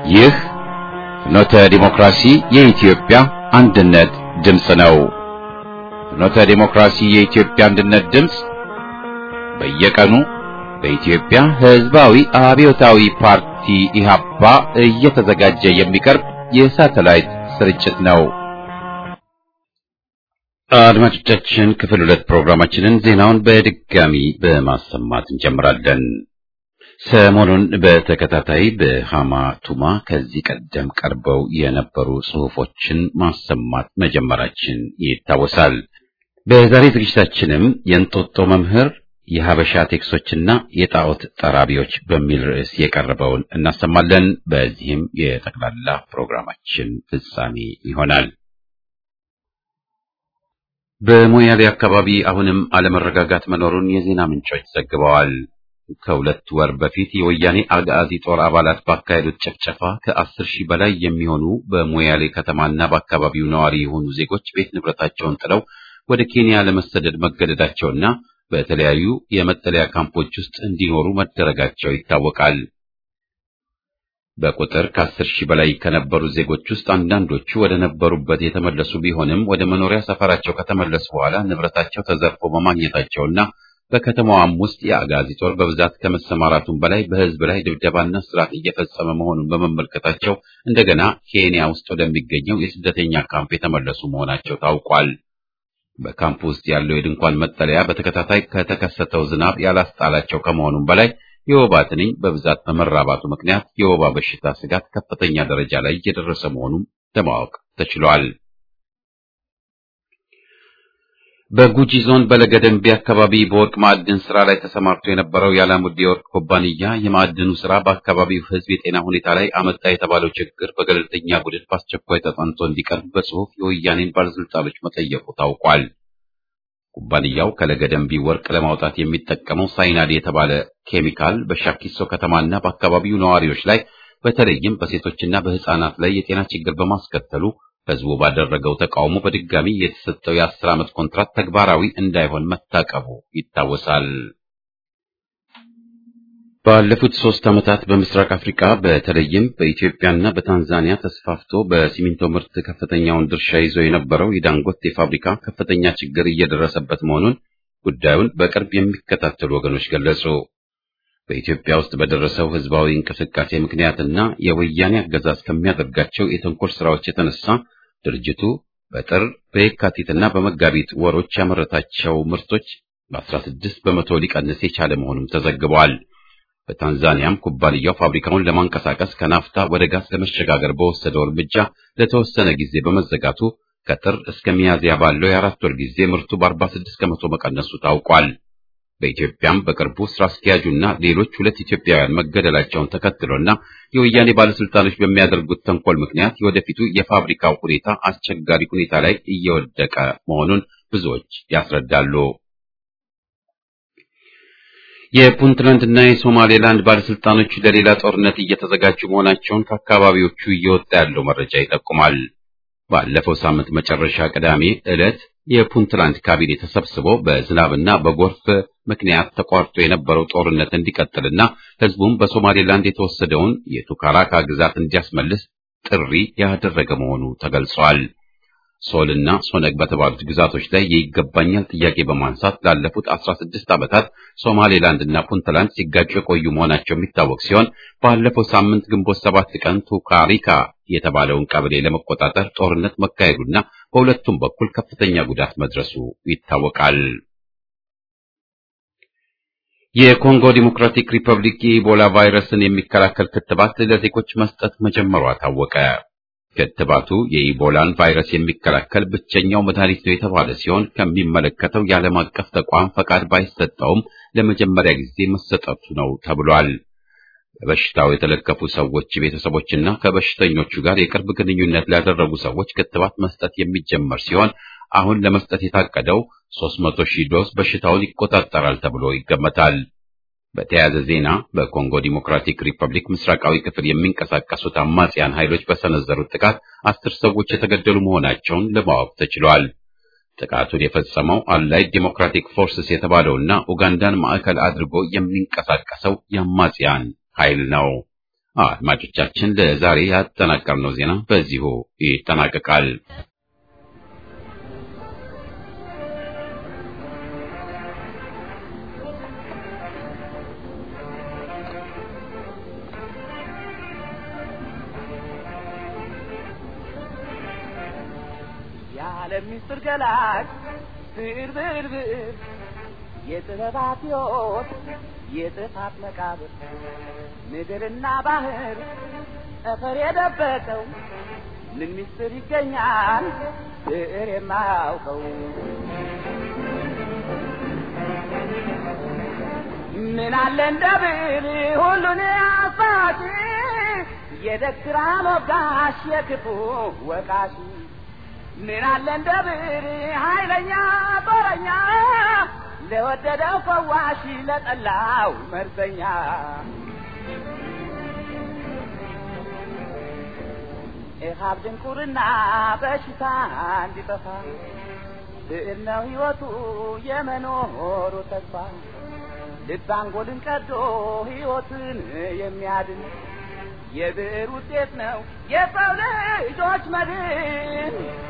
ይህ ፍኖተ ዲሞክራሲ የኢትዮጵያ አንድነት ድምፅ ነው። ፍኖተ ዲሞክራሲ የኢትዮጵያ አንድነት ድምፅ በየቀኑ በኢትዮጵያ ሕዝባዊ አብዮታዊ ፓርቲ ኢህአፓ እየተዘጋጀ የሚቀርብ የሳተላይት ስርጭት ነው። አድማጮቻችን ክፍል ሁለት ፕሮግራማችንን ዜናውን በድጋሚ በማሰማት እንጀምራለን። ሰሞኑን በተከታታይ በሃማ ቱማ ከዚህ ቀደም ቀርበው የነበሩ ጽሑፎችን ማሰማት መጀመራችን ይታወሳል። በዛሬ ዝግጅታችንም የእንጦጦ መምህር የሀበሻ ቴክሶችና የጣዖት ጠራቢዎች በሚል ርዕስ የቀረበውን እናሰማለን። በዚህም የጠቅላላ ፕሮግራማችን ፍጻሜ ይሆናል። በሞያሌ አካባቢ አሁንም አለመረጋጋት መኖሩን የዜና ምንጮች ዘግበዋል። ከሁለት ወር በፊት የወያኔ አጋዚ ጦር አባላት ባካሄዱት ጭፍጨፋ ከአስር ሺህ በላይ የሚሆኑ በሞያሌ ከተማና በአካባቢው ነዋሪ የሆኑ ዜጎች ቤት ንብረታቸውን ጥለው ወደ ኬንያ ለመሰደድ መገደዳቸውና በተለያዩ የመጠለያ ካምፖች ውስጥ እንዲኖሩ መደረጋቸው ይታወቃል። በቁጥር ከአስር ሺህ በላይ ከነበሩ ዜጎች ውስጥ አንዳንዶቹ ወደ ነበሩበት የተመለሱ ቢሆንም ወደ መኖሪያ ሰፈራቸው ከተመለሱ በኋላ ንብረታቸው ተዘርፎ በማግኘታቸውና በከተማዋም ውስጥ የአጋዚ ጦር በብዛት ከመሰማራቱም በላይ በሕዝብ ላይ ድብደባና እስራት እየፈጸመ መሆኑን በመመልከታቸው እንደገና ኬንያ ውስጥ ወደሚገኘው የስደተኛ ካምፕ የተመለሱ መሆናቸው ታውቋል። በካምፕ ውስጥ ያለው የድንኳን መጠለያ በተከታታይ ከተከሰተው ዝናብ ያላስጣላቸው ከመሆኑም በላይ የወባ ትንኝ በብዛት በመራባቱ ምክንያት የወባ በሽታ ስጋት ከፍተኛ ደረጃ ላይ እየደረሰ መሆኑን ለማወቅ ተችሏል። በጉጂ ዞን በለገደንቢ አካባቢ በወርቅ ማዕድን ስራ ላይ ተሰማርቶ የነበረው የአላሙዲ የወርቅ ኩባንያ የማዕድኑ ስራ በአካባቢው ሕዝብ የጤና ሁኔታ ላይ አመጣ የተባለው ችግር በገለልተኛ ቡድን በአስቸኳይ ተጠንቶ እንዲቀርብ በጽሁፍ የወያኔን ባለስልጣኖች መጠየቁ ታውቋል። ኩባንያው ከለገደንቢ ወርቅ ለማውጣት የሚጠቀመው ሳይናድ የተባለ ኬሚካል በሻኪሶ ከተማና በአካባቢው ነዋሪዎች ላይ በተለይም በሴቶችና በሕፃናት ላይ የጤና ችግር በማስከተሉ ህዝቡ ባደረገው ተቃውሞ በድጋሚ የተሰጠው የአስር ዓመት ኮንትራት ተግባራዊ እንዳይሆን መታቀቡ ይታወሳል። ባለፉት ሶስት ዓመታት በምስራቅ አፍሪካ በተለይም በኢትዮጵያና በታንዛኒያ ተስፋፍቶ በሲሚንቶ ምርት ከፍተኛውን ድርሻ ይዞ የነበረው የዳንጎቴ ፋብሪካ ከፍተኛ ችግር እየደረሰበት መሆኑን ጉዳዩን በቅርብ የሚከታተሉ ወገኖች ገለጹ። በኢትዮጵያ ውስጥ በደረሰው ህዝባዊ እንቅስቃሴ ምክንያትና የወያኔ አገዛዝ ከሚያደርጋቸው የተንኮል ስራዎች የተነሳ ድርጅቱ በጥር በየካቲትና በመጋቢት ወሮች ያመረታቸው ምርቶች በ16 በመቶ ሊቀንስ የቻለ መሆኑም ተዘግቧል። በታንዛኒያም ኩባንያው ፋብሪካውን ለማንቀሳቀስ ከናፍታ ወደ ጋዝ ለመሸጋገር በወሰደው እርምጃ ለተወሰነ ጊዜ በመዘጋቱ ከጥር እስከ ሚያዝያ ባለው የአራት ወር ጊዜ ምርቱ በ46 ከመቶ መቀነሱ ታውቋል። በኢትዮጵያም በቅርቡ ስራ አስኪያጁና ሌሎች ሁለት ኢትዮጵያውያን መገደላቸውን ተከትሎና የወያኔ ባለስልጣኖች በሚያደርጉት ተንኮል ምክንያት የወደፊቱ የፋብሪካው ሁኔታ አስቸጋሪ ሁኔታ ላይ እየወደቀ መሆኑን ብዙዎች ያስረዳሉ። የፑንትላንድና የሶማሌላንድ ባለስልጣኖች ለሌላ ጦርነት እየተዘጋጁ መሆናቸውን ከአካባቢዎቹ እየወጣ ያለው መረጃ ይጠቁማል። ባለፈው ሳምንት መጨረሻ ቅዳሜ ዕለት የፑንትላንድ ካቢኔ ተሰብስቦ በዝናብና በጎርፍ ምክንያት ተቋርጦ የነበረው ጦርነት እንዲቀጥልና ህዝቡም በሶማሌላንድ የተወሰደውን የቱካራካ ግዛት እንዲያስመልስ ጥሪ ያደረገ መሆኑ ተገልጿል። ሶል እና ሶነግ በተባሉት ግዛቶች ላይ የይገባኛል ጥያቄ በማንሳት ላለፉት 16 ዓመታት ሶማሌላንድ እና ፑንትላንድ ሲጋጩ የቆዩ መሆናቸው የሚታወቅ ሲሆን ባለፈው ሳምንት ግንቦት ሰባት ቀን ቱካሪካ የተባለውን ቀበሌ ለመቆጣጠር ጦርነት መካሄዱና በሁለቱም በኩል ከፍተኛ ጉዳት መድረሱ ይታወቃል። የኮንጎ ዲሞክራቲክ ሪፐብሊክ የኢቦላ ቫይረስን የሚከላከል ክትባት ለዜጎች መስጠት መጀመሯ ታወቀ። ክትባቱ የኢቦላን ቫይረስ የሚከላከል ብቸኛው መድኃኒት ነው የተባለ ሲሆን ከሚመለከተው የዓለም አቀፍ ተቋም ፈቃድ ባይሰጠውም ለመጀመሪያ ጊዜ መሰጠቱ ነው ተብሏል። በበሽታው የተለከፉ ሰዎች ቤተሰቦችና ከበሽተኞቹ ጋር የቅርብ ግንኙነት ላደረጉ ሰዎች ክትባት መስጠት የሚጀመር ሲሆን አሁን ለመስጠት የታቀደው 300 ሺህ ዶዝ በሽታውን ይቆጣጠራል ተብሎ ይገመታል። በተያያዘ ዜና በኮንጎ ዲሞክራቲክ ሪፐብሊክ ምስራቃዊ ክፍል የሚንቀሳቀሱት አማጽያን ኃይሎች በሰነዘሩት ጥቃት አስር ሰዎች የተገደሉ መሆናቸውን ለማወቅ ተችሏል። ጥቃቱን የፈጸመው አላይድ ዲሞክራቲክ ፎርስስ የተባለውና ኡጋንዳን ማዕከል አድርጎ የሚንቀሳቀሰው የአማጽያን ኃይል ነው። አድማጮቻችን ለዛሬ ያጠናቀርነው ዜና በዚሁ ይጠናቀቃል። የዓለም ምስጢር ገላጭ ብዕር ብዕር ብዕር የጥበባት ሕይወት የጥፋት መቃብር ምድርና ባህር ጠፈር የደበቀው ምን ምስጢር ይገኛል ብዕር የማያውቀው ምን አለ እንደ ብዕር ሁሉን አሳጪ የደግራ ሞጋሽ የክፉ ወቃሽ ምን አለ እንደ ብዕር ኃይለኛ ጦረኛ ለወደደው ፈዋሽ ለጠላው መርዘኛ ኢሃብ ድንቁርና በሽታ እንዲጠፋ ብዕር ነው ሕይወቱ የመኖሩ ተስፋ ልብ አንጎልን ቀዶ ሕይወትን የሚያድን የብዕር ውጤት ነው የሰው ልጆች መድን።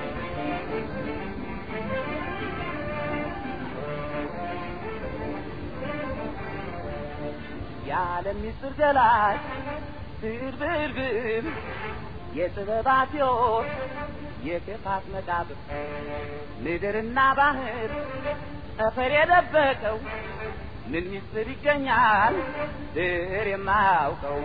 የዓለም ምስጢር ገላጭ ብዕር ብዕር ብዕር የጥበባት ሕይወት የክፋት መቃብር ምድርና ባህር ጠፈር የደበቀው ምን ምስጢር ይገኛል ብዕር የማያውቀው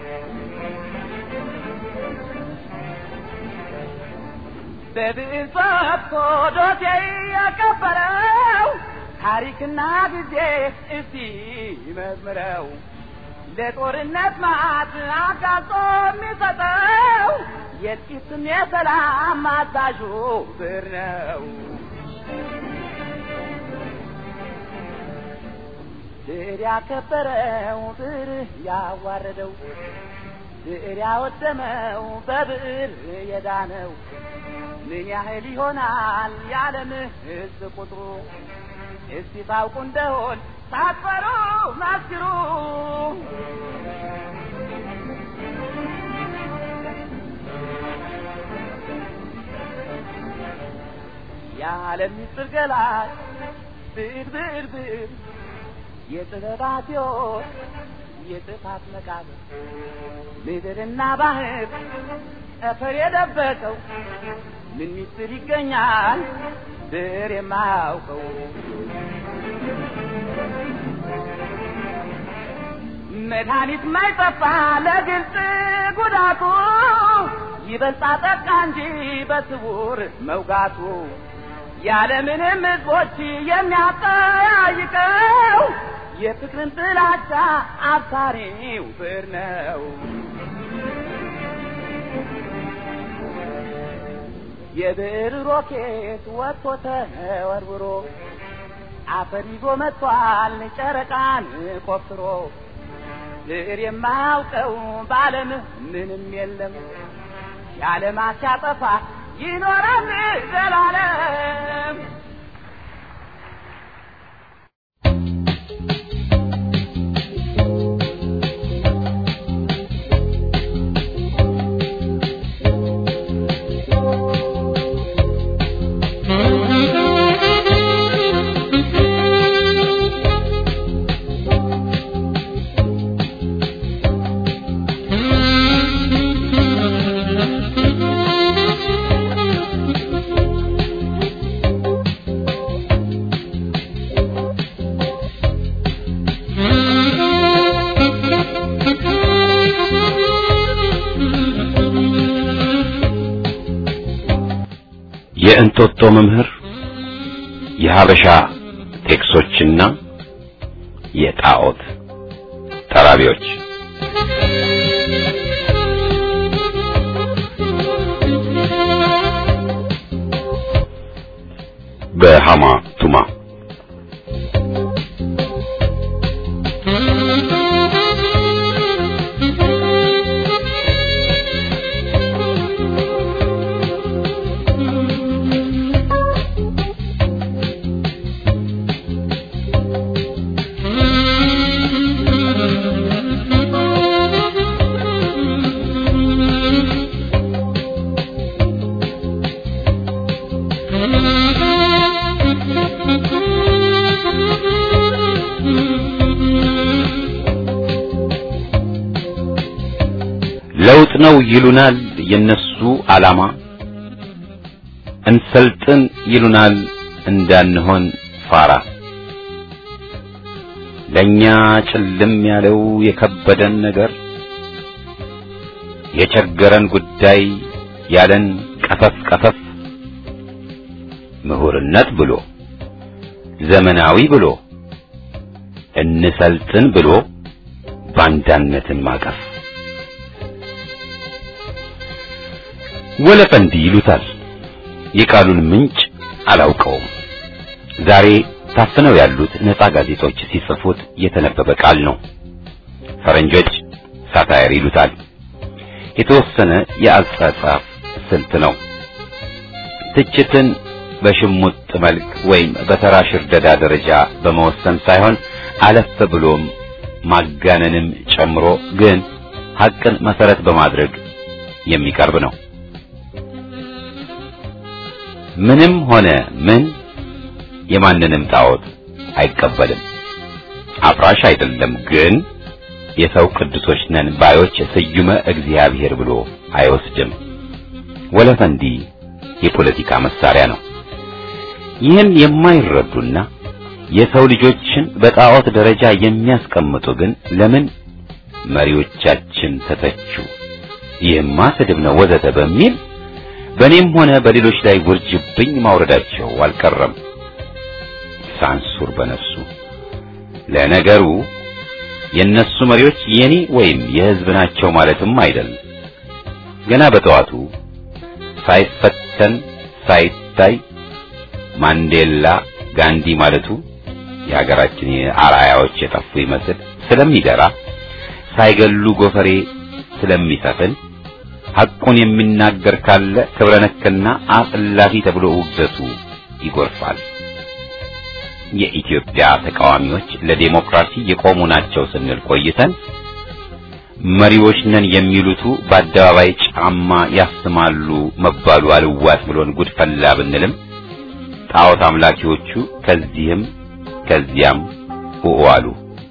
በብዕር ጽፎ ዶሴ ያቀበረው ታሪክና ጊዜ እስቲ መዝምረው ለጦርነት ማት አጋልጦ የሚሰጠው የጥቂትም የሰላም አዛዡ ብዕር ነው። ብዕር ያከበረው ብዕር ያዋረደው ብዕር ያወደመው በብዕር የዳነው ምን ያህል ይሆናል የዓለም ሕዝብ ቁጥሩ? እስቲ ታውቁ እንደሆን ሳትፈሩ መስክሩ። የዓለም ምስጢር ገላጭ ብዕር ብዕር ብዕር የጥበባት ሕይወት የጥፋት መቃብር ምድርና ባህር ጠፈር የደበቀው ምን ምስጢር ይገኛል ብዕር የማያውቀው? መድኃኒት ማይጠፋ ለግልጽ ጉዳቱ ይበልጣ ጠቃ እንጂ በስውር መውጋቱ ያለምንም ሕዝቦች የሚያጠያይቀው የፍቅርን ጥላቻ አብሳሪው ብዕር ነው። የብዕር ሮኬት ወጥቶ ተወርውሮ አፈር ይዞ መጥቷል ጨረቃን ቆፍሮ ብዕር የማያውቀው በዓለም ምንም የለም የዓለማት ሲያጠፋ ይኖራል ዘላለም። የእንጦጦ መምህር የሀበሻ ቴክሶችና የጣዖት ጠራቢዎች በሃማ ቱማ ለውጥ ነው ይሉናል የነሱ ዓላማ እንሰልጥን ይሉናል እንዳንሆን ፋራ ለኛ ጭልም ያለው የከበደን ነገር የቸገረን ጉዳይ ያለን ቀፈፍ ቀፈፍ ምሁርነት ብሎ ዘመናዊ ብሎ እንሰልጥን ብሎ ባንዳነትን ማቀፍ ወለፈንዲ ይሉታል። የቃሉን ምንጭ አላውቀውም። ዛሬ ታፍነው ያሉት ነፃ ጋዜጦች ሲጽፉት የተነበበ ቃል ነው። ፈረንጆች ሳታየር ይሉታል። የተወሰነ የአጻጻፍ ስልት ነው። ትችትን በሽሙጥ መልክ ወይም በተራ ሽርደዳ ደረጃ በመወሰን ሳይሆን አለፍ ብሎም ማጋነንም ጨምሮ ግን ሐቅን መሰረት በማድረግ የሚቀርብ ነው። ምንም ሆነ ምን የማንንም ጣዖት አይቀበልም። አፍራሽ አይደለም፣ ግን የሰው ቅዱሶች ነን ባዮች ስዩመ እግዚአብሔር ብሎ አይወስድም። ወለፈንዲ የፖለቲካ መሳሪያ ነው። ይህን የማይረዱና የሰው ልጆችን በጣዖት ደረጃ የሚያስቀምጡ ግን ለምን መሪዎቻችን ተተቹ፣ ይህማ ስድብ ነው ወዘተ በሚል በእኔም ሆነ በሌሎች ላይ ውርጅብኝ ማውረዳቸው አልቀረም። ሳንሱር በነፍሱ ለነገሩ የነሱ መሪዎች የኔ ወይም የሕዝብ ናቸው ማለትም አይደለም። ገና በጠዋቱ ሳይፈተን ሳይታይ ማንዴላ ጋንዲ ማለቱ የሀገራችን አርአያዎች የጠፉ ይመስል ስለሚደራ ሳይገሉ ጎፈሬ ስለሚሰፍን ሐቁን የሚናገር ካለ ክብረ ነክና አጽላፊ ተብሎ ውግዘቱ ይጎርፋል። የኢትዮጵያ ተቃዋሚዎች ለዴሞክራሲ የቆሙ ናቸው ስንል ቆይተን መሪዎች ነን የሚሉቱ በአደባባይ ጫማ ያስማሉ መባሉ አልዋጥ ብሎን ጉድፈላ ብንልም ጣዖት አምላኪዎቹ ከዚህም ከዚያም ውኡ አሉ።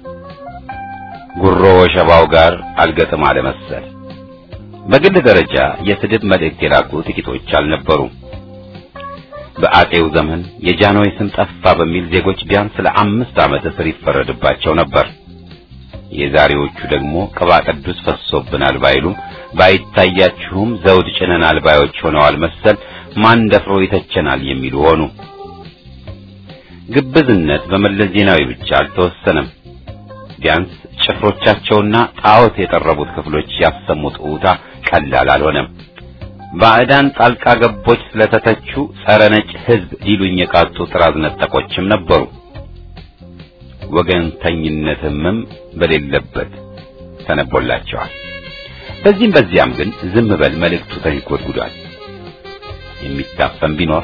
ጉሮ ወሸባው ጋር አልገጥም አለ መሰል። በግል ደረጃ የስድብ መልእክት የላኩ ጥቂቶች አልነበሩም። በአጤው ዘመን የጃንሆይ ስም ጠፋ በሚል ዜጎች ቢያንስ ለአምስት ዓመት እስር ይፈረድባቸው ነበር። የዛሬዎቹ ደግሞ ቅባ ቅዱስ ፈሶብናል ባይሉም ባይታያችሁም ዘውድ ጭነናል ባዮች ሆነዋል መሰል ማን ደፍሮ ይተቸናል የሚሉ ሆኑ። ግብዝነት በመለስ ዜናዊ ብቻ አልተወሰነም። ቢያንስ ጭፍሮቻቸውና ጣዖት የጠረቡት ክፍሎች ያሰሙት ኡታ ቀላል አልሆነም። ባዕዳን ጣልቃ ገቦች ስለተተቹ ጸረ ነጭ ሕዝብ ሊሉኝ የቃጡ ጥራዝ ነጠቆችም ነበሩ። ወገንተኝነትምም በሌለበት ተነቦላቸዋል። በዚህም በዚያም ግን ዝም በል መልእክቱ ተንጎድጉዷል። የሚታፈን ቢኖር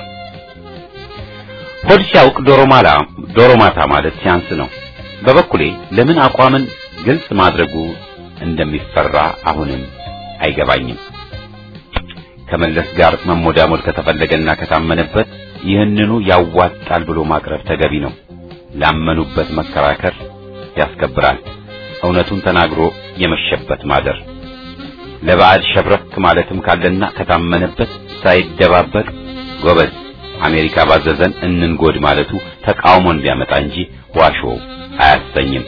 ሆድ ሲያውቅ ዶሮ ማላ ዶሮ ማታ ማለት ሲያንስ ነው። በበኩሌ ለምን አቋምን ግልጽ ማድረጉ እንደሚፈራ አሁንም አይገባኝም። ከመለስ ጋር መሞዳሞድ ከተፈለገና ከታመነበት ይህንኑ ያዋጣል ብሎ ማቅረብ ተገቢ ነው። ላመኑበት መከራከር ያስከብራል። እውነቱን ተናግሮ የመሸበት ማደር ለባዕድ ሸብረክ ማለትም ካለና ከታመነበት ሳይደባበቅ ጎበዝ አሜሪካ ባዘዘን እንንጎድ ማለቱ ተቃውሞን ቢያመጣ እንጂ ዋሾ አያሰኝም።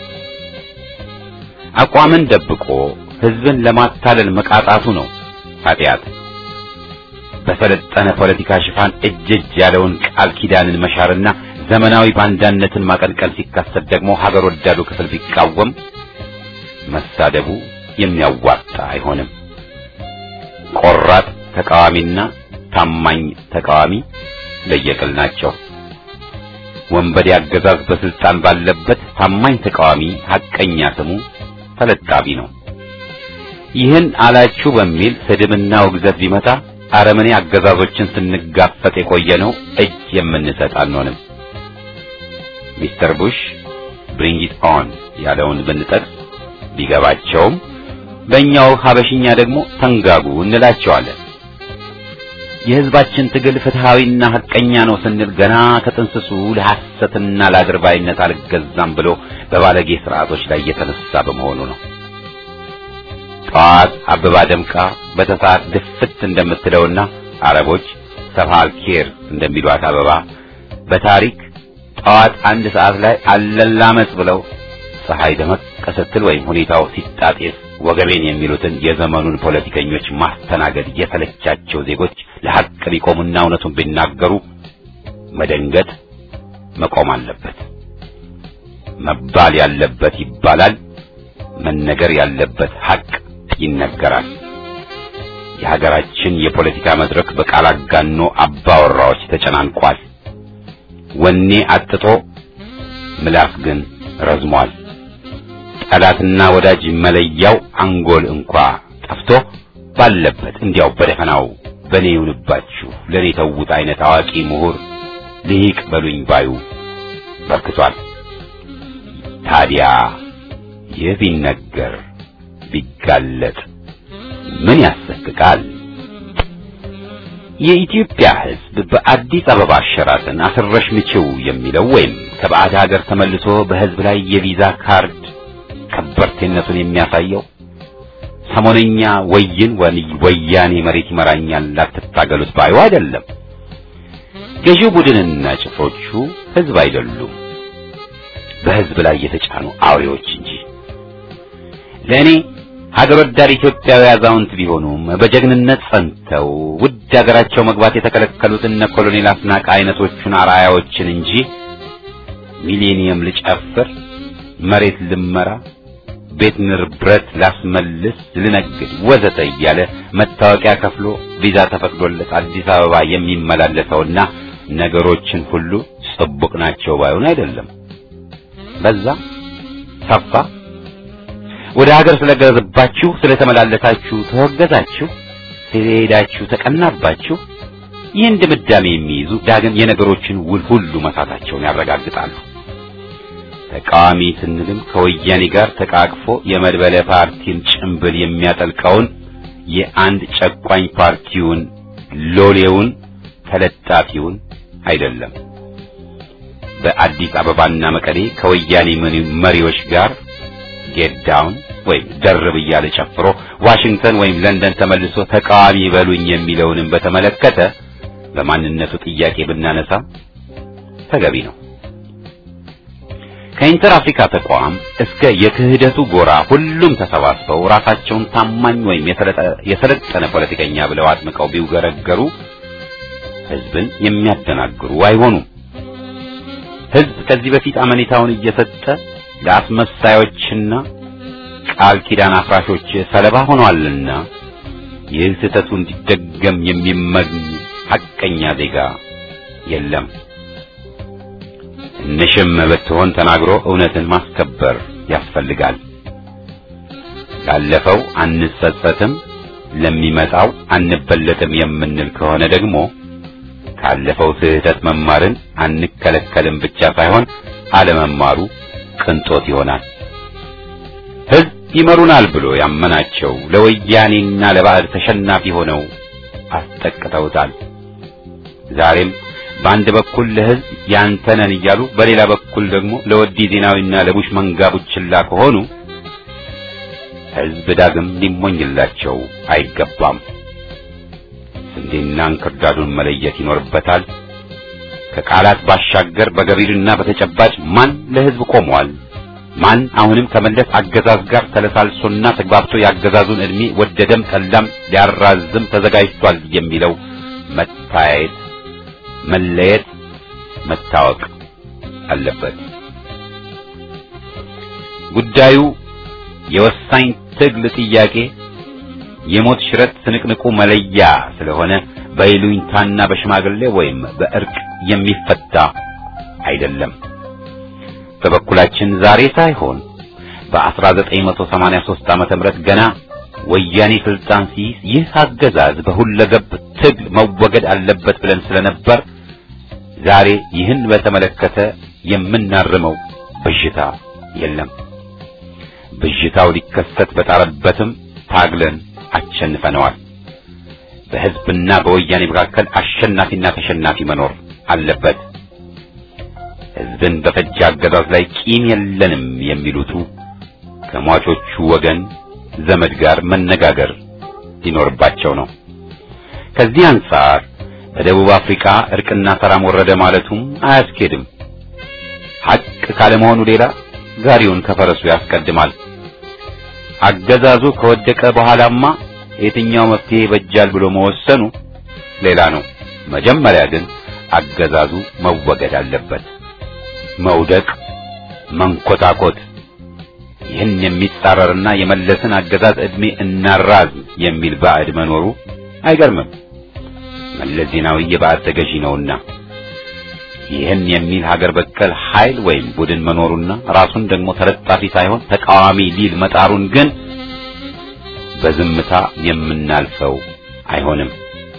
አቋምን ደብቆ ሕዝብን ለማታለል መቃጣቱ ነው ኃጢአት። በሰለጠነ ፖለቲካ ሽፋን እጅ እጅ ያለውን ቃል ኪዳንን መሻርና ዘመናዊ ባንዳነትን ማቀንቀን ሲከሰት ደግሞ ሀገር ወዳዱ ክፍል ቢቃወም መሳደቡ የሚያዋጣ አይሆንም። ቆራጥ ተቃዋሚና ታማኝ ተቃዋሚ ለየቅል ናቸው። ወንበዴ አገዛዝ በስልጣን ባለበት ታማኝ ተቃዋሚ ሐቀኛ ስሙ ተለጣቢ ነው። ይህን አላችሁ በሚል ስድብና ውግዘት ቢመጣ አረመኔ አገዛዞችን ስንጋፈጥ የቆየ ነው እጅ የምንሰጥ አንሆንም። ሚስተር ቡሽ ብሪንግ ኢት ኦን ያለውን ብንጠቅስ ቢገባቸውም በእኛው ሀበሽኛ ደግሞ ተንጋጉ እንላቸዋለን። የሕዝባችን ትግል ፍትሃዊና ሐቀኛ ነው ስንል ገና ከጥንስሱ ለሐሰትና ለአድርባይነት አልገዛም ብሎ በባለጌ ስርዓቶች ላይ የተነሳ በመሆኑ ነው። ጠዋት አበባ ደምቃ በተሰዓት ድፍት እንደምትለውና አረቦች ሰፋል ኬር እንደሚሏት አበባ በታሪክ ጠዋት አንድ ሰዓት ላይ አለላመጽ ብለው ፀሐይ ደመቅ ስትል ወይም ሁኔታው ሲጣጤስ ወገቤን የሚሉትን የዘመኑን ፖለቲከኞች ማስተናገድ የተለቻቸው ዜጎች ለሐቅ ቢቆሙና እውነቱን ቢናገሩ መደንገጥ መቆም አለበት። መባል ያለበት ይባላል፣ መነገር ያለበት ሐቅ ይነገራል። የሀገራችን የፖለቲካ መድረክ በቃል አጋኖ አባወራዎች ተጨናንቋል። ወኔ አጥቶ ምላስ ግን ረዝሟል። ጠላትና ወዳጅ መለያው አንጎል እንኳ ጠፍቶ ባለበት እንዲያው በደፈናው በኔ ይሁንባችሁ ለኔ ተውት አይነት አዋቂ ምሁር ልሂቅ በሉኝ ባዩ በርክቷል። ታዲያ ይህ ቢነገር ቢጋለጥ ምን ያሰቅቃል? የኢትዮጵያ ሕዝብ በአዲስ አበባ ሸራተን አስረሽ ምችው የሚለው ወይም ከባዕድ ሀገር ተመልሶ በሕዝብ ላይ የቪዛ ካርድ ከበርቴነቱን የሚያሳየው ሰሞነኛ ወይን ወያኔ መሬት ይመራኛል ላትታገሉት ባዩ አይደለም። ገዢው ቡድንና ጭፍሮቹ ሕዝብ አይደሉም፣ በሕዝብ ላይ የተጫኑ አውሬዎች እንጂ። ለእኔ ሀገር ወዳድ ኢትዮጵያዊ አዛውንት ቢሆኑም በጀግንነት ጸንተው ውድ ሀገራቸው መግባት የተከለከሉት እነ ኮሎኔል አስናቀ አይነቶቹን አርአያዎችን እንጂ ሚሌኒየም ልጨፍር፣ መሬት ልመራ፣ ቤት ንብረት ላስመልስ፣ ልነግድ ወዘተ እያለ መታወቂያ ከፍሎ ቪዛ ተፈቅዶለት አዲስ አበባ የሚመላለሰውና ነገሮችን ሁሉ ጽቡቅ ናቸው ባይሆን አይደለም። በዛ ሰፋ ወደ ሀገር ስለገባችሁ ስለተመላለሳችሁ ተወገዛችሁ፣ ስለሄዳችሁ ተቀናባችሁ። ይህን ድምዳሜ የሚይዙ ዳግም የነገሮችን ውል ሁሉ መሳታቸውን ያረጋግጣሉ። ተቃዋሚ ስንልም ከወያኔ ጋር ተቃቅፎ የመድበለ ፓርቲን ጭምብል የሚያጠልቀውን የአንድ ጨቋኝ ፓርቲውን ሎሌውን ተለጣፊውን አይደለም። በአዲስ አበባና መቀሌ ከወያኔ መሪዎች ጋር ጌት ዳውን ወይም ደርብ እያለ ጨፍሮ ዋሽንግተን ወይም ለንደን ተመልሶ ተቃዋሚ በሉኝ የሚለውንም በተመለከተ በማንነቱ ጥያቄ ብናነሳ ተገቢ ነው። ከኢንተር አፍሪካ ተቋም እስከ የክህደቱ ጎራ ሁሉም ተሰባስበው ራሳቸውን ታማኝ ወይም የሰለጠነ ፖለቲከኛ ብለው አጥምቀው ቢውገረገሩ ሕዝብን የሚያደናግሩ አይሆኑም። ሕዝብ ከዚህ በፊት አመኔታውን እየሰጠ ለአስመሳዮችና ቃል ኪዳን አፍራሾች ሰለባ ሆኗልና ይህ ስህተቱ እንዲደገም የሚመኝ ሐቀኛ ዜጋ የለም። ትንሽም ብትሆን ተናግሮ እውነትን ማስከበር ያስፈልጋል። ላለፈው አንጸጸትም፣ ለሚመጣው አንበለጥም የምንል ከሆነ ደግሞ ካለፈው ስህተት መማርን አንከለከልም ብቻ ሳይሆን አለመማሩ ቅንጦት ይሆናል። ሕዝብ ይመሩናል ብሎ ያመናቸው ለወያኔና ለባዕድ ተሸናፊ ሆነው አስጠቅተውታል። ዛሬም በአንድ በኩል ለሕዝብ ያንተነን እያሉ በሌላ በኩል ደግሞ ለወዲ ዜናዊና ለቡሽ መንጋ ቡችላ ከሆኑ ሕዝብ ዳግም ሊሞኝላቸው አይገባም። ስንዴና እንክርዳዱን መለየት ይኖርበታል። ከቃላት ባሻገር በገቢርና በተጨባጭ ማን ለሕዝብ ቆሟል፣ ማን አሁንም ከመለስ አገዛዝ ጋር ተለሳልሶና ተግባብቶ የአገዛዙን ዕድሜ ወደደም ጠላም ሊያራዝም ተዘጋጅቷል የሚለው መታየት፣ መለየት፣ መታወቅ አለበት። ጉዳዩ የወሳኝ ትግል ጥያቄ የሞት ሽረት ስንቅንቁ መለያ ስለሆነ በይሉኝታና በሽማግሌ ወይም በእርቅ የሚፈታ አይደለም። በበኩላችን ዛሬ ሳይሆን በ1983 ዓመተ ምህረት ገና ወያኔ ስልጣን ሲይዝ ይህ አገዛዝ በሁለገብ ትግል መወገድ አለበት ብለን ስለነበር ዛሬ ይህን በተመለከተ የምናርመው ብዥታ የለም። ብዥታው ሊከሰት በጣረበትም ታግለን አሸንፈነዋል። በሕዝብና በወያኔ መካከል አሸናፊና ተሸናፊ መኖር አለበት። ሕዝብን በፈጀ አገዛዝ ላይ ቂም የለንም የሚሉቱ ከሟቾቹ ወገን ዘመድ ጋር መነጋገር ሊኖርባቸው ነው። ከዚህ አንጻር በደቡብ አፍሪካ እርቅና ሰላም ወረደ ማለቱም አያስኬድም። ሐቅ ካለመሆኑ ሌላ ጋሪውን ከፈረሱ ያስቀድማል። አገዛዙ ከወደቀ በኋላማ የትኛው መፍትሄ ይበጃል ብሎ መወሰኑ ሌላ ነው። መጀመሪያ ግን አገዛዙ መወገድ አለበት። መውደቅ፣ መንኮታኮት ይህን የሚጻረርና የመለስን አገዛዝ ዕድሜ እናራዝም የሚል ባዕድ መኖሩ አይገርምም። መለስ ዜናዊ የባዕድ ተገዢ ነውና ይህን የሚል ሀገር በቀል ኃይል ወይም ቡድን መኖሩና ራሱን ደግሞ ተለጣፊ ሳይሆን ተቃዋሚ ሊል መጣሩን ግን በዝምታ የምናልፈው አይሆንም።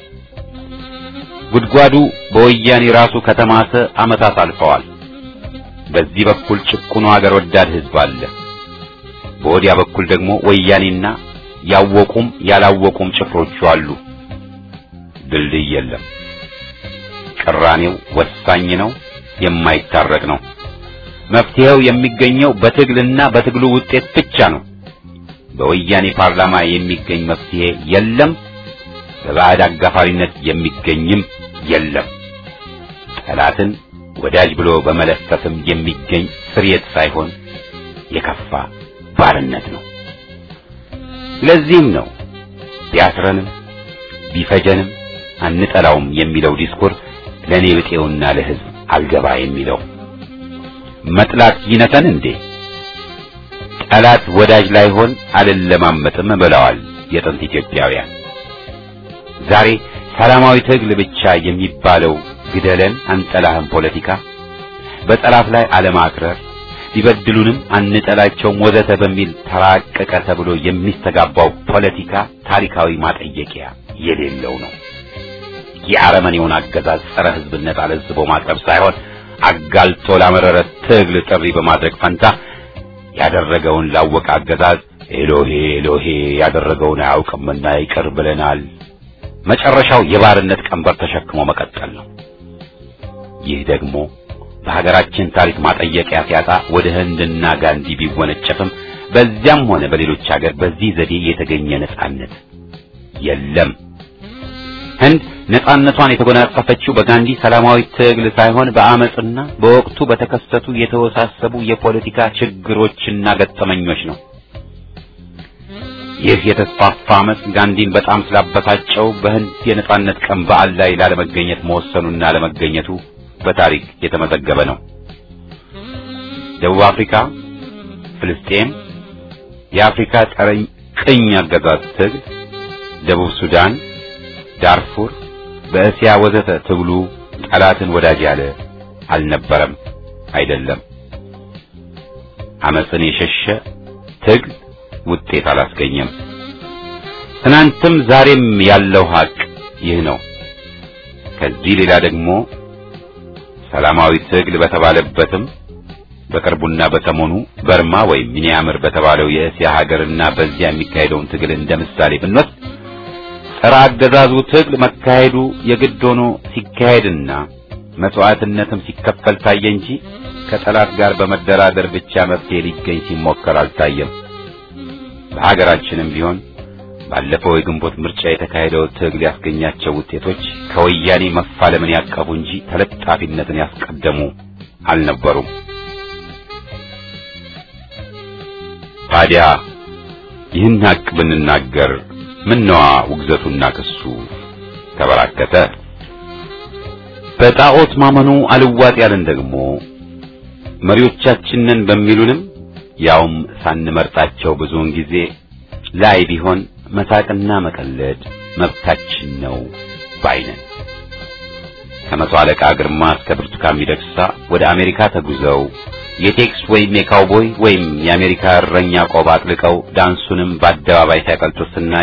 ጉድጓዱ በወያኔ ራሱ ከተማሰ ዓመታት አልፈዋል። በዚህ በኩል ጭቁኑ ሀገር ወዳድ ሕዝብ አለ። በወዲያ በኩል ደግሞ ወያኔና ያወቁም ያላወቁም ጭፍሮቹ አሉ። ድልድይ የለም። ቅራኔው ወሳኝ ነው፣ የማይታረቅ ነው። መፍትሄው የሚገኘው በትግልና በትግሉ ውጤት ብቻ ነው። በወያኔ ፓርላማ የሚገኝ መፍትሄ የለም። በባዕድ አጋፋሪነት የሚገኝም የለም። ጠላትን ወዳጅ ብሎ በመለፈፍም የሚገኝ ስርየት ሳይሆን የከፋ ባርነት ነው። ለዚህም ነው ቢያስረንም ቢፈጀንም አንጠላውም የሚለው ዲስኩር ለኔ ብጤውና ለሕዝብ አልገባ የሚለው መጥላት ይነተን እንዴ? ጠላት ወዳጅ ላይሆን አልለማመጥም ብለዋል የጥንት ኢትዮጵያውያን። ዛሬ ሰላማዊ ትግል ብቻ የሚባለው ግደለን አንጠላህም ፖለቲካ፣ በጠላት ላይ አለማክረር፣ ሊበድሉንም አንጠላቸውም ወዘተ በሚል ተራቀቀ ተብሎ የሚስተጋባው ፖለቲካ ታሪካዊ ማጠየቂያ የሌለው ነው። የአረመኔውን አገዛዝ ጸረ ሕዝብነት አለዝቦ ማቅረብ ሳይሆን አጋልጦ ላመረረ ትግል ጥሪ በማድረግ ፈንታ ያደረገውን ላወቀ አገዛዝ ኤሎሄ ኤሎሄ ያደረገውን አያውቅምና ይቅር ብለናል። መጨረሻው የባርነት ቀንበር ተሸክሞ መቀጠል ነው። ይህ ደግሞ በሀገራችን ታሪክ ማጠየቂያ ሲያጣ ወደ ህንድና ጋንዲ ቢወነጨፍም በዚያም ሆነ በሌሎች ሀገር በዚህ ዘዴ የተገኘ ነጻነት የለም። ህንድ ነጻነቷን የተጎናጸፈችው በጋንዲ ሰላማዊ ትግል ሳይሆን በአመጽና በወቅቱ በተከሰቱ የተወሳሰቡ የፖለቲካ ችግሮችና ገጠመኞች ነው። ይህ የተስፋፋ አመጽ ጋንዲን በጣም ስላበሳጨው በህንድ የነጻነት ቀን በዓል ላይ ላለመገኘት መወሰኑና ለመገኘቱ በታሪክ የተመዘገበ ነው። ደቡብ አፍሪካ፣ ፍልስጤም፣ የአፍሪካ ጠረኝ ቅኝ አገዛዝ ትግል፣ ደቡብ ሱዳን፣ ዳርፉር፣ በእስያ ወዘተ ትግሉ ጠላትን ወዳጅ ያለ አልነበረም፣ አይደለም። አመጽን የሸሸ ትግል ውጤት አላስገኘም። ትናንትም ዛሬም ያለው ሀቅ ይህ ነው። ከዚህ ሌላ ደግሞ ሰላማዊ ትግል በተባለበትም በቅርቡና በሰሞኑ በርማ ወይም ሚኒያምር በተባለው የእስያ ሀገርና በዚያ የሚካሄደውን ትግል እንደ ምሳሌ ብንወስድ ጸረ አገዛዙ ትግል መካሄዱ የግድ ሆኖ ሲካሄድና መስዋዕትነትም ሲከፈል ታየ እንጂ ከጠላት ጋር በመደራደር ብቻ መፍትሄ ሊገኝ ሲሞከር አልታየም። በሀገራችንም ቢሆን ባለፈው የግንቦት ምርጫ የተካሄደው ትግል ያስገኛቸው ውጤቶች ከወያኔ መፋለምን ያቀፉ እንጂ ተለጣፊነትን ያስቀደሙ አልነበሩም። ታዲያ ይህን ሀቅ ብንናገር ምነዋ ውግዘቱና ክሱ ተበራከተ? በጣዖት ማመኑ አልዋጥ ያለን ደግሞ መሪዎቻችንን በሚሉንም ያውም ሳንመርጣቸው ብዙውን ጊዜ ላይ ቢሆን መሳቅና መቀለድ መብታችን ነው ባይነን። ከመቶ አለቃ ግርማ እስከ ብርቱካን ሚደቅሳ ወደ አሜሪካ ተጉዘው የቴክስ ወይም የካውቦይ ወይም የአሜሪካ እረኛ ቆብ አጥልቀው ዳንሱንም በአደባባይ ሲያቀልጡት ስናይ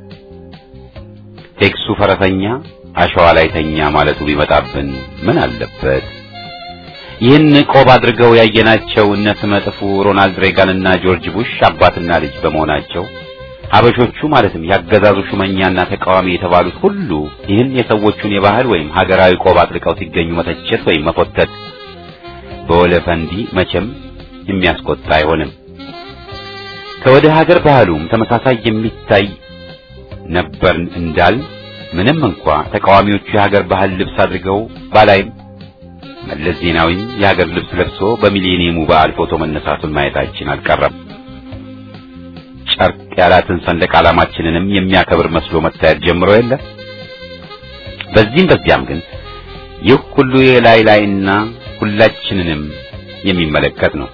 ቴክሱ ፈረሰኛ አሸዋ ላይ ተኛ ማለቱ ቢመጣብን ምን አለበት? ይህን ቆብ አድርገው ያየናቸው እነ ስመጥፉ ሮናልድ ሬጋንና ጆርጅ ቡሽ አባትና ልጅ በመሆናቸው ሀበሾቹ ማለትም ያገዛዙ ሹመኛና ተቃዋሚ የተባሉት ሁሉ ይህን የሰዎቹን የባህል ወይም ሀገራዊ ቆብ አጥልቀው ሲገኙ መተቸት ወይም መፎተት በወለፈንዲ መቼም የሚያስቆጣ አይሆንም። ከወደ ሀገር ባህሉም ተመሳሳይ የሚታይ ነበር እንዳል ምንም እንኳ ተቃዋሚዎቹ የሀገር ባህል ልብስ አድርገው ባላይም መለስ ዜናዊም የሀገር ልብስ ለብሶ በሚሊኒየሙ በዓል ፎቶ መነሳቱን ማየታችን አልቀረም። ጨርቅ ያላትን ሰንደቅ ዓላማችንንም የሚያከብር መስሎ መታየት ጀምሮ የለ። በዚህም በዚያም ግን ይህ ሁሉ የላይ ላይና ሁላችንንም የሚመለከት ነው።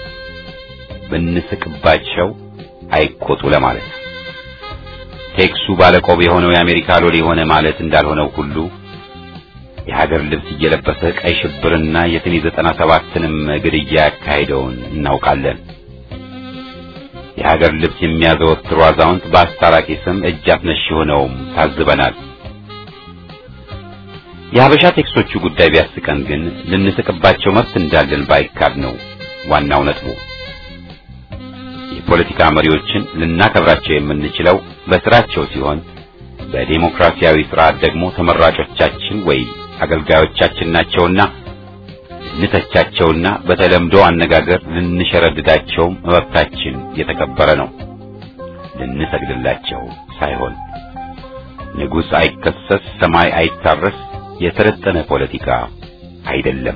ብንስቅባቸው አይቆጡ ለማለት ቴክሱ ባለቆብ የሆነው የአሜሪካ ሎሌ የሆነ ማለት እንዳልሆነው ሁሉ የሀገር ልብስ እየለበሰ ቀይ ሽብርና የሰኔ ዘጠና ሰባትንም ግድያ ያካሄደውን እናውቃለን። የሀገር ልብስ የሚያዘወትሩ አዛውንት በአስታራቂ ስም እጅ አስነሽ ሆነውም ታዝበናል። የሀበሻ ቴክሶቹ ጉዳይ ቢያስቀን ግን ልንስቅባቸው መብት እንዳለን ባይካድ ነው ዋናው ነጥቡ። የፖለቲካ መሪዎችን ልናከብራቸው የምንችለው በስራቸው ሲሆን በዴሞክራሲያዊ ስርዓት ደግሞ ተመራጮቻችን ወይ አገልጋዮቻችን ናቸውና ልንተቻቸውና በተለምዶ አነጋገር ልንሸረድዳቸውም መብታችን የተከበረ ነው። ልንሰግድላቸው ሳይሆን ንጉሥ አይከሰስ፣ ሰማይ አይታረስ የሰለጠነ ፖለቲካ አይደለም።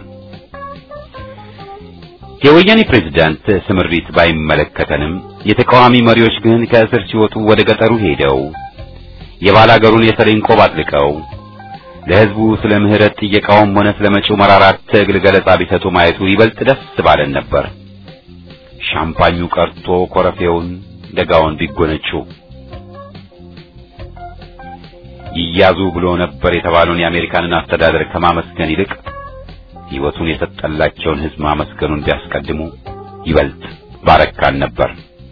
የወያኔ ፕሬዝዳንት ስምሪት ባይመለከተንም የተቃዋሚ መሪዎች ግን ከእስር ሲወጡ ወደ ገጠሩ ሄደው የባላገሩን የሰሌን ቆብ አጥልቀው ለሕዝቡ ስለ ምህረት ጥየቃውም ሆነ ስለ መጪው መራራት ትግል ገለጻ ቢሰጡ ማየቱ ይበልጥ ደስ ባለን ነበር። ሻምፓኙ ቀርቶ ኮረፌውን ደጋውን ቢጎነጩ ይያዙ ብሎ ነበር የተባለውን የአሜሪካንን አስተዳደር ከማመስገን ይልቅ ሕይወቱን የሰጠላቸውን ሕዝብ ማመስገኑን ቢያስቀድሙ ይበልጥ ባረካን ነበር።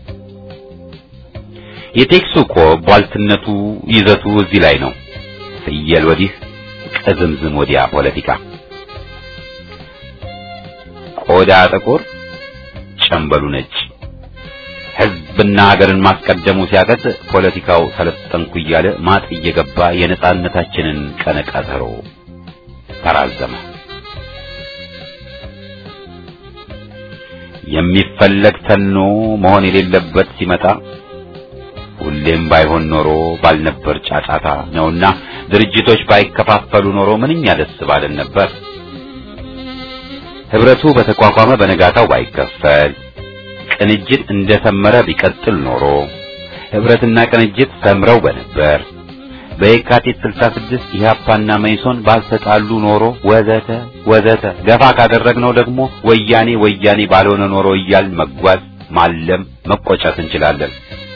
የቴክሱ እኮ ቧልትነቱ ይዘቱ እዚህ ላይ ነው። ፍየል ወዲህ ቅዝምዝም ወዲያ ፖለቲካ። ቆዳ ጥቁር፣ ጨምበሉ ነጭ። ሕዝብና ሀገርን ማስቀደሙ ሲያቀት ፖለቲካው ሰለጠንኩ እያለ ማጥ እየገባ የነጻነታችንን ቀነ ቀጠሮ ተራዘመ። የሚፈለግ ተኖ መሆን የሌለበት ሲመጣ ሁሌም ባይሆን ኖሮ ባልነበር ጫጫታ ነውና ድርጅቶች ባይከፋፈሉ ኖሮ ምንኛ ደስ ባለን ነበር። ህብረቱ በተቋቋመ በነጋታው ባይከፈል፣ ቅንጅት እንደሰመረ ቢቀጥል ኖሮ ህብረትና ቅንጅት ሰምረው በነበር። በየካቲት 66 ኢህአፓና መይሶን ባልተጣሉ ኖሮ ወዘተ ወዘተ። ገፋ ካደረግነው ደግሞ ወያኔ ወያኔ ባልሆነ ኖሮ እያል መጓዝ ማለም መቆጨት እንችላለን።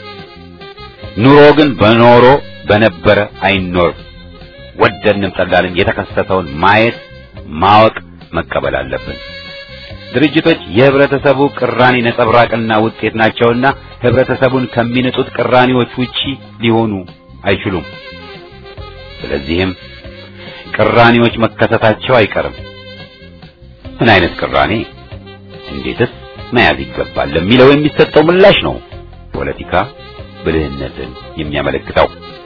ኑሮ ግን በኖሮ በነበረ አይኖር። ወደንም ጠላልን የተከሰተውን ማየት ማወቅ መቀበል አለብን። ድርጅቶች የህብረተሰቡ ቅራኔ ነጸብራቅና ውጤት ናቸውና ህብረተሰቡን ከሚነጡት ቅራኔዎች ውጪ ሊሆኑ አይችሉም። ስለዚህም ቅራኔዎች መከሰታቸው አይቀርም። ምን አይነት ቅራኔ፣ እንዴትስ መያዝ ይገባል ለሚለው የሚሰጠው ምላሽ ነው ፖለቲካ ብልህነትን የሚያመለክተው።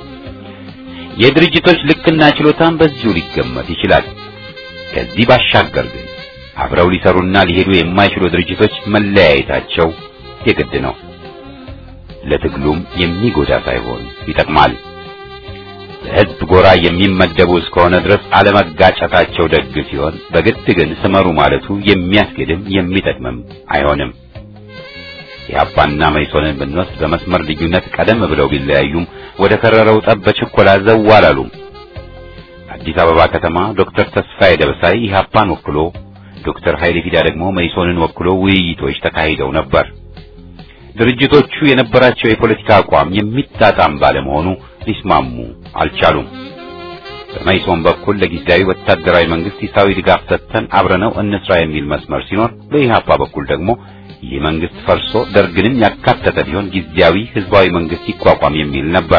የድርጅቶች ልክና ችሎታን በዚሁ ሊገመት ይችላል። ከዚህ ባሻገር ግን አብረው ሊሰሩና ሊሄዱ የማይችሉ ድርጅቶች መለያየታቸው የግድ ነው። ለትግሉም የሚጎዳ ሳይሆን ይጠቅማል። ለህዝብ ጎራ የሚመደቡ እስከሆነ ድረስ አለመጋጨታቸው ደግ ሲሆን፣ በግድ ግን ስመሩ ማለቱ የሚያስገድም የሚጠቅምም አይሆንም። የአባና መይሶንን ብንወስድ በመስመር ልዩነት ቀደም ብለው ቢለያዩም ወደ ከረረው ጠብ በችኮላ ዘው አላሉም። አዲስ አበባ ከተማ ዶክተር ተስፋዬ ደበሳይ ኢህአፓን ወክሎ፣ ዶክተር ኃይሌ ፊዳ ደግሞ መይሶንን ወክሎ ውይይቶች ተካሂደው ነበር። ድርጅቶቹ የነበራቸው የፖለቲካ አቋም የሚጣጣም ባለመሆኑ ሊስማሙ አልቻሉም። በመይሶን በኩል ለጊዜያዊ ወታደራዊ መንግስት ሂሳዊ ድጋፍ ሰጥተን አብረነው እንስራ የሚል መስመር ሲኖር፣ በኢህአፓ በኩል ደግሞ ይህ መንግስት ፈርሶ ደርግንም ያካተተ ቢሆን ጊዜያዊ ህዝባዊ መንግስት ይቋቋም የሚል ነበር።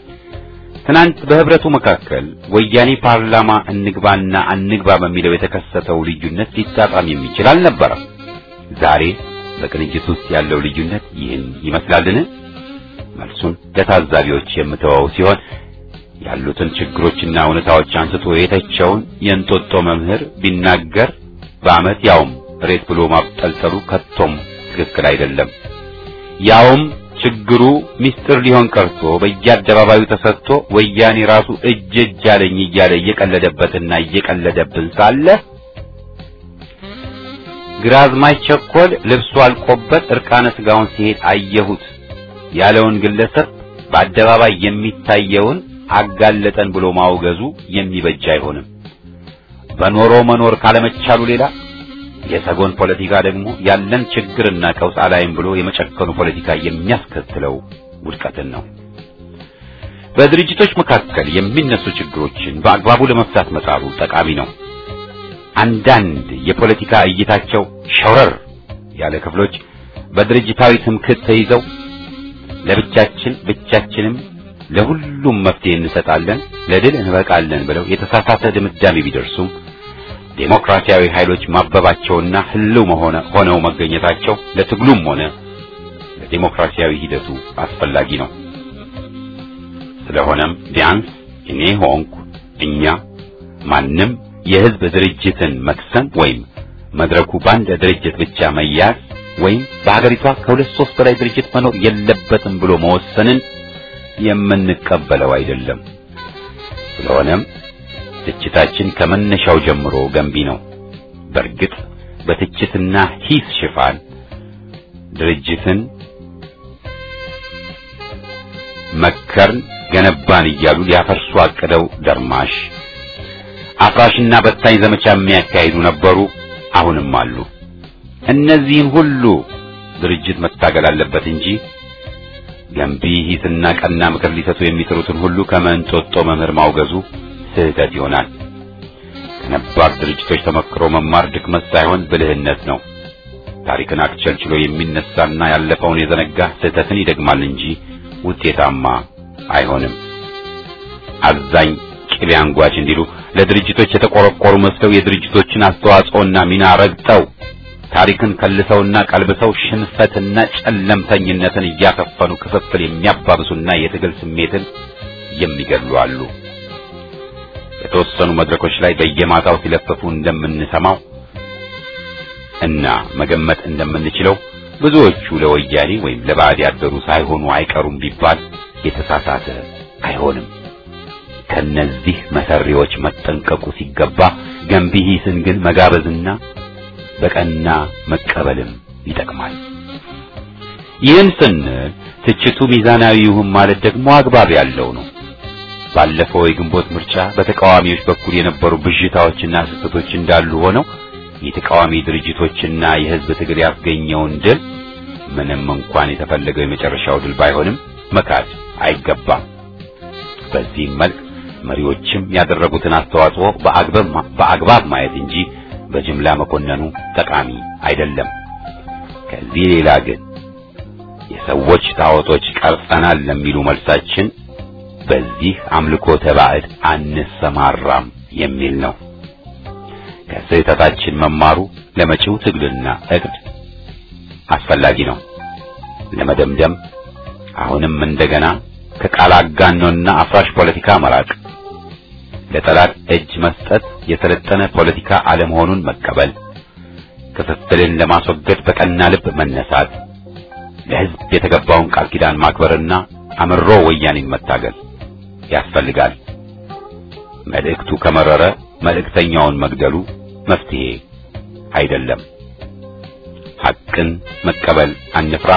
ትናንት በህብረቱ መካከል ወያኔ ፓርላማ እንግባና አንግባ በሚለው የተከሰተው ልዩነት ሊጣጣም የሚችል አልነበረም። ዛሬ በቅንጅት ውስጥ ያለው ልዩነት ይህን ይመስላልን? መልሱን ለታዛቢዎች የምተወው ሲሆን ያሉትን ችግሮችና እውነታዎች አንስቶ የተቸውን የእንጦጦ መምህር ቢናገር በአመት ያውም ሬት ብሎ ማብጠልጠሉ ከቶም ትክክል አይደለም። ያውም ችግሩ ሚስጥር ሊሆን ቀርቶ በየአደባባዩ ተሰጥቶ ወያኔ ራሱ እጅ እጅ አለኝ እያለ እየቀለደበትና እየቀለደብን ሳለ ግራዝማች ቸኮል ልብሱ አልቆበት እርቃነ ስጋውን ሲሄድ አየሁት ያለውን ግለሰብ በአደባባይ የሚታየውን አጋለጠን ብሎ ማውገዙ የሚበጅ አይሆንም። በኖሮ መኖር ካለመቻሉ ሌላ የሰጎን ፖለቲካ ደግሞ ያለን ችግርና ቀውስ አላይም ብሎ የመጨከኑ ፖለቲካ የሚያስከትለው ውድቀትን ነው። በድርጅቶች መካከል የሚነሱ ችግሮችን በአግባቡ ለመፍታት መጣሩ ጠቃሚ ነው። አንዳንድ የፖለቲካ እይታቸው ሸውረር ያለ ክፍሎች በድርጅታዊ ትምክህት ተይዘው ለብቻችን ብቻችንም ለሁሉም መፍትሄ እንሰጣለን፣ ለድል እንበቃለን ብለው የተሳሳተ ድምዳሜ ቢደርሱም ዴሞክራሲያዊ ኃይሎች ማበባቸውና ህልው መሆነ ሆነው መገኘታቸው ለትግሉም ሆነ ለዴሞክራሲያዊ ሂደቱ አስፈላጊ ነው። ስለሆነም ቢያንስ እኔ ሆንኩ እኛ ማንም የህዝብ ድርጅትን መክሰም ወይም መድረኩ በአንድ ድርጅት ብቻ መያዝ ወይም በሀገሪቷ ከሁለት ሶስት በላይ ድርጅት መኖር የለበትም ብሎ መወሰንን የምንቀበለው አይደለም። ስለሆነም ትችታችን ከመነሻው ጀምሮ ገንቢ ነው። በእርግጥ በትችትና ሂስ ሽፋን ድርጅትን መከርን፣ ገነባን እያሉ ሊያፈርሱ አቅደው ደርማሽ አፍራሽና በታኝ ዘመቻ የሚያካሂዱ ነበሩ፣ አሁንም አሉ። እነዚህን ሁሉ ድርጅት መታገል አለበት እንጂ ገንቢ ሂስና ቀና ምክር ሊሰጡ የሚጥሩትን ሁሉ ከመንጦጦ መምህር ማውገዙ ስህተት ይሆናል። ከነባር ድርጅቶች ተመክሮ መማር ድክመት ሳይሆን ብልህነት ነው። ታሪክን አክቸልችሎ የሚነሳና ያለፈውን የዘነጋ ስህተትን ይደግማል እንጂ ውጤታማ አይሆንም። አዛኝ ቅቤ አንጓች እንዲሉ ለድርጅቶች የተቆረቆሩ መስለው የድርጅቶችን አስተዋጽኦና ሚና ረግጠው ታሪክን ከልሰውና ቀልብሰው ሽንፈትና ጨለምተኝነትን እያከፈኑ ክፍፍል የሚያባብሱና የትግል ስሜትን የሚገድሉ አሉ። የተወሰኑ መድረኮች ላይ በየማታው ሲለፈፉ እንደምንሰማው እና መገመት እንደምንችለው ብዙዎቹ ለወያኔ ወይም ለባዕድ ያደሩ ሳይሆኑ አይቀሩም ቢባል የተሳሳተ አይሆንም። ከነዚህ መሰሪዎች መጠንቀቁ ሲገባ ገንቢ ሂስን ግን መጋበዝና በቀና መቀበልም ይጠቅማል። ይህን ስንል ትችቱ ሚዛናዊ ይሁን ማለት ደግሞ አግባብ ያለው ነው። ባለፈው የግንቦት ምርጫ በተቃዋሚዎች በኩል የነበሩ ብዥታዎችና ስህተቶች እንዳሉ ሆነው የተቃዋሚ ድርጅቶችና የሕዝብ ትግል ያስገኘውን ድል ምንም እንኳን የተፈለገው የመጨረሻው ድል ባይሆንም መካድ አይገባም። በዚህም መልክ መሪዎችም ያደረጉትን አስተዋጽኦ በአግባብ ማየት እንጂ በጅምላ መኮነኑ ጠቃሚ አይደለም። ከዚህ ሌላ ግን የሰዎች ጣዖቶች ቀርጸናል ለሚሉ መልሳችን በዚህ አምልኮ ተባዕድ አንሰማራም የሚል ነው። ከስህተታችን መማሩ ለመጪው ትግልና እቅድ አስፈላጊ ነው። ለመደምደም አሁንም እንደገና ከቃል አጋኖና አፍራሽ ፖለቲካ መራቅ፣ ለጠላት እጅ መስጠት የሰለጠነ ፖለቲካ አለመሆኑን መቀበል፣ ክፍፍልን ለማስወገድ በቀና ልብ መነሳት፣ ለሕዝብ የተገባውን ቃል ኪዳን ማክበርና አምሮ ወያኔን መታገል ያስፈልጋል። መልእክቱ ከመረረ መልእክተኛውን መግደሉ መፍትሄ አይደለም። ሐቅን መቀበል አንፍራ።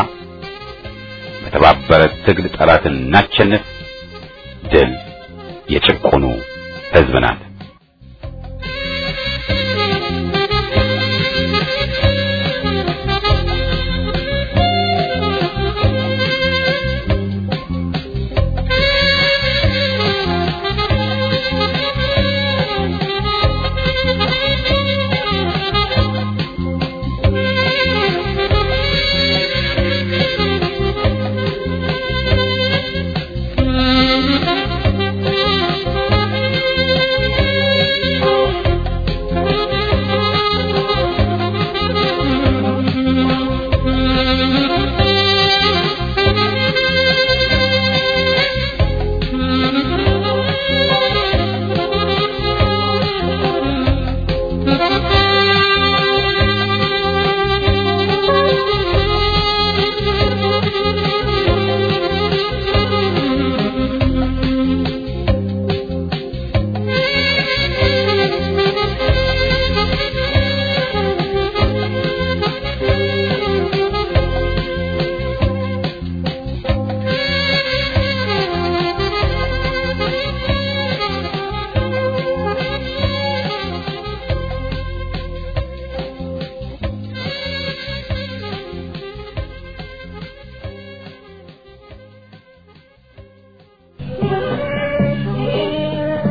በተባበረ ትግል ጠላትን እናቸንፍ። ድል የጭቆኑ ሕዝብ ናት። Thank you.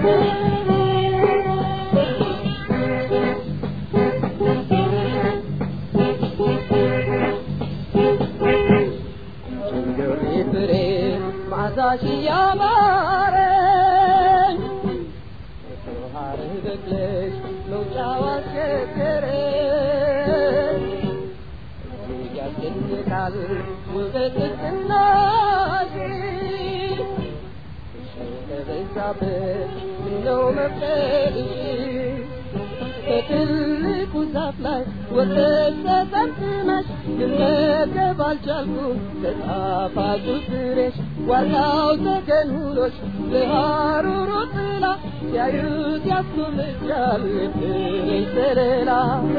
ማዛሽ ያማረኝ ሀር በቅለሽ መውጫው አስቸገረኝ ያስደንቃል ውበት ቅናሽ ከበዛበት ምነው መፍቀድሽ ከትልቁ ዛፍ ላይ ወጥተሽ ተጠምጥመሽ ልመገብ አልቻልኩም ከጣፋጩ ፍሬሽ ዋርካው ተከንሁሎች ለሐሩሩ ጥላ ሲያዩት ያስጎመጃል ፍሬሽ ዘለላ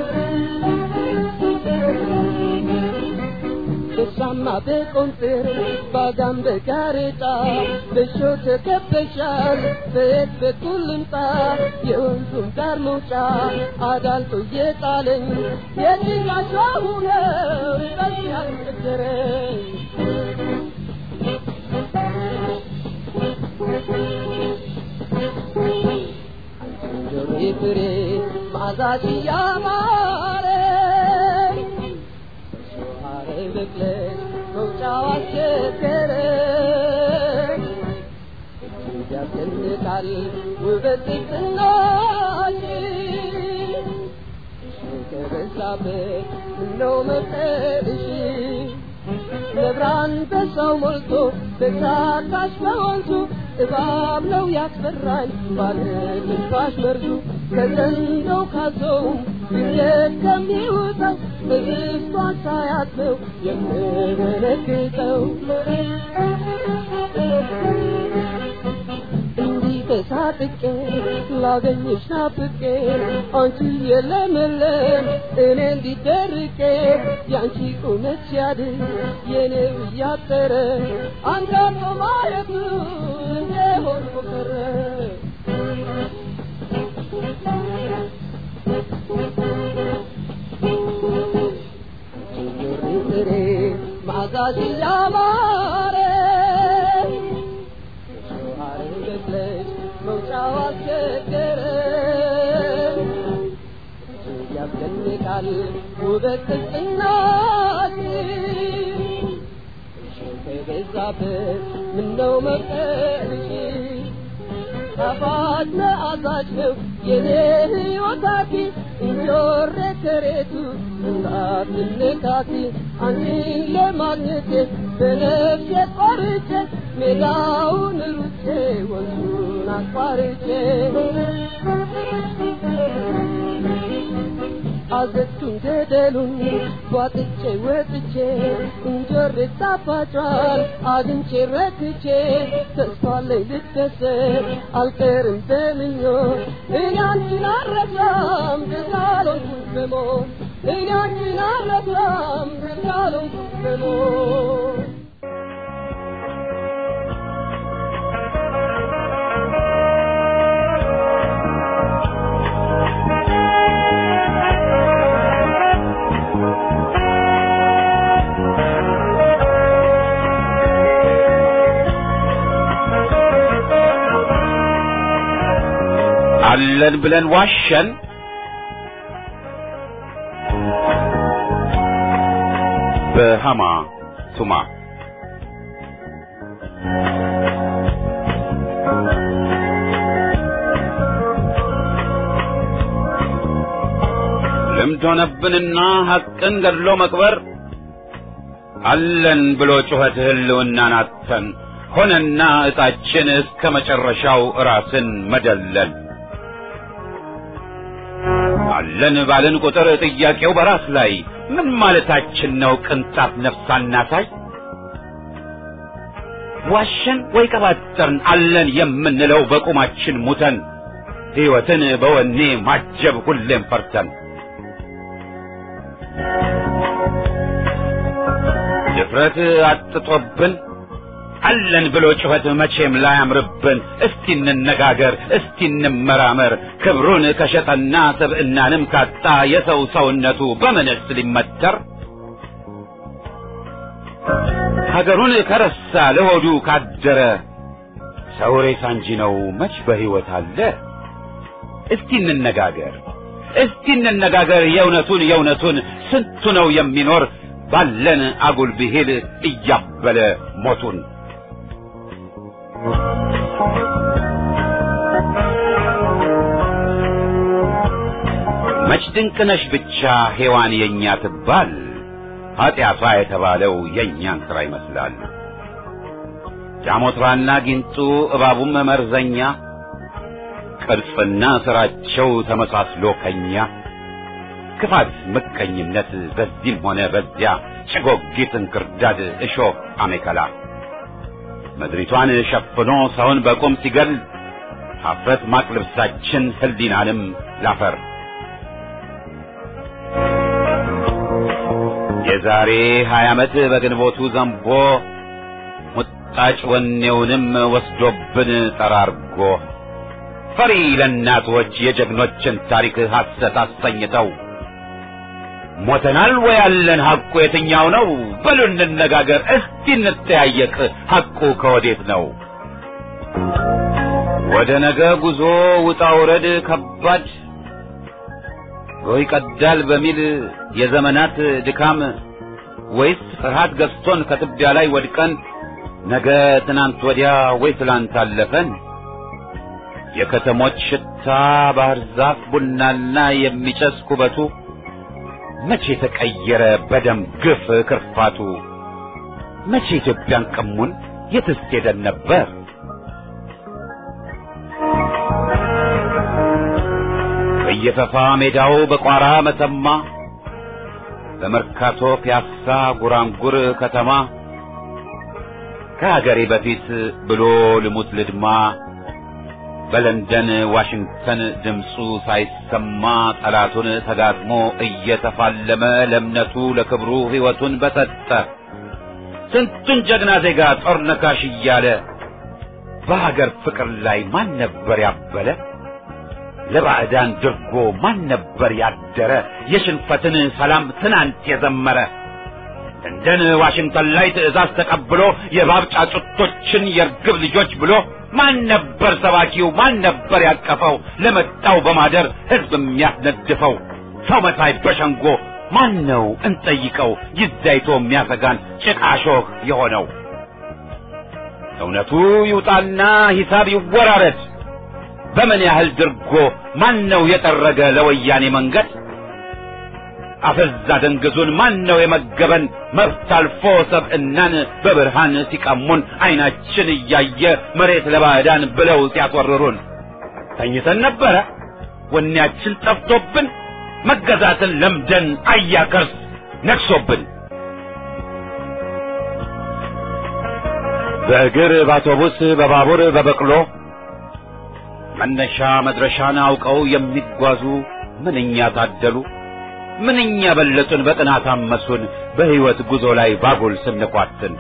በሻማ በቆንጥር ባጋም በጋሬጣ በሾህ ተከበሻል በየት በኩል ልምጣ የወንዙን ዳር መውጫ አዳልጦ እየጣለኝ የጭቃሽ ነው ርቀት ያስቸገረኝ ጆሮ ፍሬ ማዛሽ ያማረኝ በቅለሽ መውጫው አስቸገረኝ ያስደንቃል ውበት ቅናሽ ከበዛበት ምነው መፍቀድሽ ነብራን በሰው ሞልቶ በሳካሽ በወንዙ እባብ ነው ያስፈራኝ ባለ ትንፋሽ መርዙ ከዘንዶው ካዞውም ድንገት ከሚውጠው በብሷን ሳያት ነው የምደነግጠው እንዲህ ተሳጥቄ ላገኝሽ ናፍቄ አንቺ የለመለም እኔ እንዲደርቄ የአንቺ ቁመት ሲያድግ የኔው እያጠረ አንዳንዶ ማየቱ እንደሆን ቆጠረ ፍሬ ማዛሽ ያማረ ሸዋር በቅለሽ መውጫው አስቸገረ ያስደንቃል ውበት ቅጽናሽ ከበዛበት ምነው መቀርሽ ጣፋጭ መዓዛሽ ነው የኔ ሕይወት አዲስ እንጆሬ ከሬቱ እንዳትነካኪ አንቺን ለማግኘት በነፍሴ ቆርጬ ሜዳውን ሩጬ ወንዙን አቋርጬ አዘቱን ገደሉን ቧጥጬ ወጥቼ እንጆሬ ጣፋጯን አግኝቼ ረክቼ ተስፋ ላይ ልደሰት አልቀርም በምኞት እኔ አንቺን አልረሳም ደሳለንኩኝ በሞት እኔ አንቺን አልረሳም ደሳለንኩኝ በሞት አለን ብለን ዋሸን። በሃማ ቱማ ልምድ ሆነብንና ሐቅን ገድሎ መቅበር አለን ብሎ ጩኸት ህልውናን አጥተን ሆነና ዕጣችን እስከ መጨረሻው ራስን መደለል አለን ባልን ቁጥር ጥያቄው በራስ ላይ ምን ማለታችን ነው? ቅንጣት ነፍስ አናሳይ ዋሸን ወይ ቀባጠርን አለን የምንለው በቁማችን ሙተን ሕይወትን በወኔ ማጀብ ሁሌም ፈርተን ድፍረት አጥጦብን አለን ብሎ ጩኸት መቼም ላያምርብን። እስቲ እንነጋገር፣ እስቲ እንመራመር። ክብሩን ከሸጠና ስብዕናንም ካጣ የሰው ሰውነቱ በምንስ ሊመተር? ሀገሩን ከረሳ ለሆዱ ካደረ ሰው ሬሳ እንጂ ነው መች በሕይወት አለ? እስቲ እንነጋገር እስቲ እንነጋገር የእውነቱን የእውነቱን ስንቱ ነው የሚኖር ባለን አጉል ብሂል እያበለ ሞቱን መች ድንቅነሽ ብቻ ሔዋን የእኛ ትባል ኀጢአቷ የተባለው የእኛን ሥራ ይመስላል። ጃሞትራና ጊንጡ እባቡም መርዘኛ ቅርጽና ሥራቸው ተመሳስሎ ከኛ ክፋት፣ ምቀኝነት በዚህም ሆነ በዚያ ጭጎጊት፣ እንክርዳድ፣ እሾህ፣ አሜከላ ምድሪቷን ሸፍኖ ሰውን በቁም ሲገል ኀፍረት ማቅ ልብሳችን ሕሊናንም ላፈር የዛሬ ሀያ ዓመት በግንቦቱ ዘንቦ ሙጣጭ ወኔውንም ወስዶብን ጠራርጎ ፈሪ ለእናቶች የጀግኖችን ታሪክ ሐሰት አሰኝተው ሞተናል ወይ ያለን ሐቁ የትኛው ነው? በሉ እንነጋገር እስቲ እንተያየቅ ሐቁ ከወዴት ነው? ወደ ነገ ጉዞ ውጣ ውረድ ከባድ ጎህ ይቀዳል በሚል የዘመናት ድካም ወይስ ፍርሃት ገዝቶን ከትቢያ ላይ ወድቀን ነገ ትናንት ወዲያ ወይ ትላንት አለፈን? የከተሞች ሽታ ባህር ዛፍ ቡናና የሚጨስ ኩበቱ መቼ ተቀየረ በደም ግፍ ክርፋቱ? መቼ ኢትዮጵያን ቀሙን የትስ ሄደን ነበር? በየፈፋ ሜዳው በቋራ መተማ በመርካቶ ፒያሳ ጉራንጉር ከተማ ከሀገሬ በፊት ብሎ ልሙት ልድማ በለንደን ዋሽንግተን ድምፁ ሳይሰማ ጠላቱን ተጋጥሞ እየተፋለመ ለእምነቱ ለክብሩ ሕይወቱን በሰጠ ስንቱን ጀግና ዜጋ ጦር ነካሽ እያለ በሀገር ፍቅር ላይ ማን ነበር ያበለ? ለባዕዳን ድርጎ ማን ነበር ያደረ? የሽንፈትን ሰላም ትናንት የዘመረ እንደን ዋሽንግተን ላይ ትዕዛዝ ተቀብሎ የእባብ ጫጩቶችን የርግብ ልጆች ብሎ ማን ነበር ሰባኪው? ማን ነበር ያቀፈው? ለመጣው በማደር ሕዝብ የሚያስነድፈው ሰው መሳይ በሸንጎ ማን ነው እንጠይቀው? ይዛይቶ የሚያሰጋን ጭቃሾህ የሆነው እውነቱ ይውጣና ሂሳብ ይወራረድ። በምን ያህል ድርጎ ማን ነው የጠረገ ለወያኔ መንገድ? አፈዛ ደንግዙን ማን ነው የመገበን? መብት አልፎ ሰብዕናን በብርሃን ሲቀሙን ዓይናችን እያየ መሬት ለባዕዳን ብለው ሲያስወርሩን ተኝተን ነበረ ወኔያችን ጠፍቶብን መገዛትን ለምደን አያከርስ ነግሶብን በእግር በአውቶቡስ በባቡር በበቅሎ መነሻ መድረሻን አውቀው የሚጓዙ ምንኛ ታደሉ ምንኛ በለጡን በጥናት አመሱን በሕይወት ጉዞ ላይ ባጉል ስንኳትን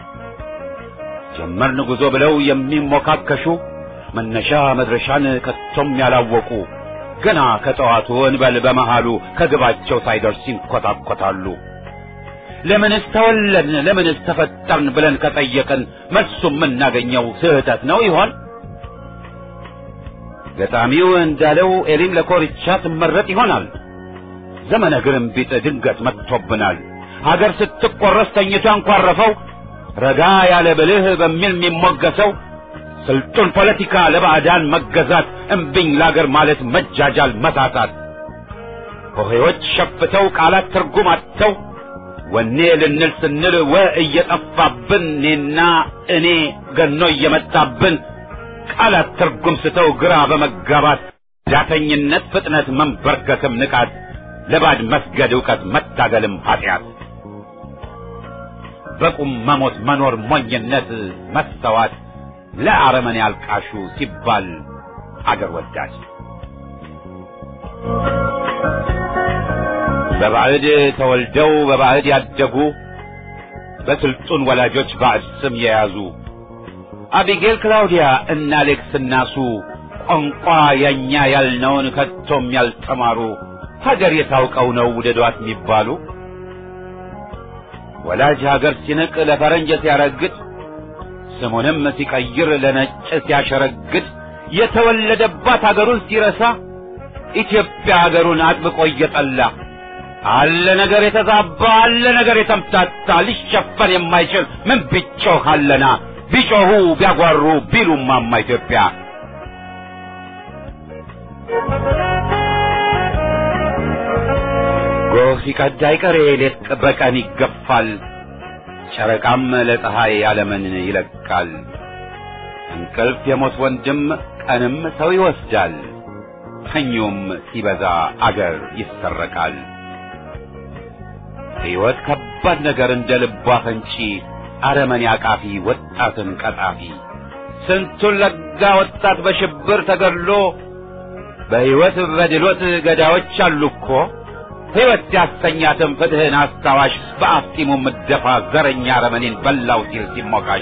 ጀመርን ጉዞ ብለው የሚሞካከሹ መነሻ መድረሻን ከቶም ያላወቁ ገና ከጠዋቱ እንበል በመሃሉ ከግባቸው ሳይደርስ ይንኰታኰታሉ። ለምንስ ተወለድን ለምንስ ተፈጠርን ብለን ከጠየቅን መልሱ የምናገኘው ስህተት ነው ይሆን? ገጣሚው እንዳለው ኤሊም ለኮርቻ ትመረጥ ይሆናል። ዘመነ ግርምቢጥ ድንገት መጥቶብናል። ሀገር ስትቆረስ ተኝቶ አንኳረፈው ረጋ ያለ ብልህ በሚል የሚሞገሰው ስልጡን ፖለቲካ ለባዕዳን መገዛት እምቢኝ ለአገር ማለት መጃጃል መታታት ሆሄዎች ሸፍተው ቃላት ትርጉም አጥተው ወኔ ልንል ስንል ወ እየጠፋብን እኔና እኔ ገኖ እየመጣብን ቃላት ትርጉም ስተው ግራ በመጋባት ዳተኝነት ፍጥነት መንበርከክም ንቃት ለባድ መስገድ ዕውቀት መታገልም ኃጢአት በቁም መሞት መኖር ሞኝነት መስተዋት ለአረመኔ አልቃሹ ሲባል አገር ወዳድ በባዕድ ተወልደው በባዕድ ያደጉ በስልጡን ወላጆች ባዕድ ስም የያዙ አቢጌል ክላውዲያ እና አሌክስ እናሱ ቋንቋ የኛ ያልነውን ከቶም ያልተማሩ ሀገር የታውቀው ነው ውደዷት የሚባሉ ወላጅ ሀገር ሲንቅ ለፈረንጅ ሲያረግጥ ስሙንም ሲቀይር ለነጭ ሲያሸረግድ የተወለደባት አገሩን ሲረሳ ኢትዮጵያ አገሩን አጥብቆ እየጠላ አለ ነገር የተዛባ አለ ነገር የተምታታ ሊሸፈን የማይችል ምን ቢጮህ አለና ቢጮሁ ቢያጓሩ ቢሉማማ ኢትዮጵያ ጎህ ሲቀድ አይቀሬ ሌት በቀን ይገፋል ጨረቃም ለፀሐይ ዓለምን ይለቃል እንቅልፍ የሞት ወንድም ቀንም ሰው ይወስዳል ተኙም ሲበዛ አገር ይሰረቃል ሕይወት ከባድ ነገር እንደ ልቧ ፈንጪ አረመኔ አቃፊ ወጣትን ቀጣፊ ስንቱን ለጋ ወጣት በሽብር ተገድሎ በሕይወት በድሎት ገዳዮች አሉ እኮ ሕይወት ያሰኛትም ፍትህን አስታዋሽ በአፍጢሙ ምደፋ ዘረኛ አረመኔን በላው ሲል ሲሞካሽ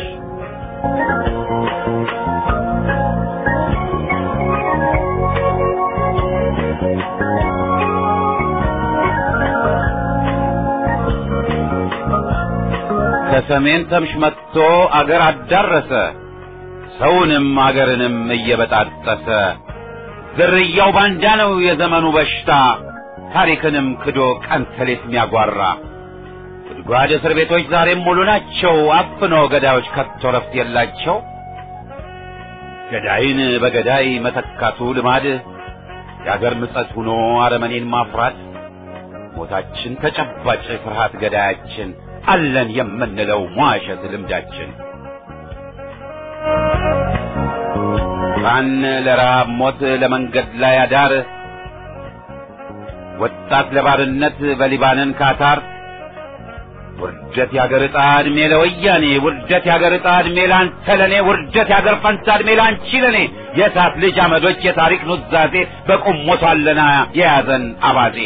ከሰሜን ተምሽ መጥቶ አገር አዳረሰ ሰውንም አገርንም እየበጣጠሰ ዝርያው ባንዳ ነው የዘመኑ በሽታ ታሪክንም ክዶ ቀን ተሌት የሚያጓራ ጉድጓድ እስር ቤቶች ዛሬም ሙሉ ናቸው አፍኖ ገዳዮች ከቶ ረፍት የላቸው ገዳይን በገዳይ መተካቱ ልማድ የአገር ምጸት ሆኖ አረመኔን ማፍራት ሞታችን ተጨባጭ ፍርሃት ገዳያችን አለን የምንለው ሟሸት ልምዳችን ካን ለረሃብ ሞት ለመንገድ ላይ አዳር ወጣት ለባርነት በሊባንን ካታር ውርደት ያገር ዕጣ ዕድሜ ለወያኔ ውርደት ያገር ዕጣ ዕድሜ ላንተ ለኔ ውርደት ያገር ፈንታ ዕድሜ ላንቺ ለኔ የእሳት ልጅ አመዶች የታሪክ ኑዛዜ በቁም ሞቷለና የያዘን አባዜ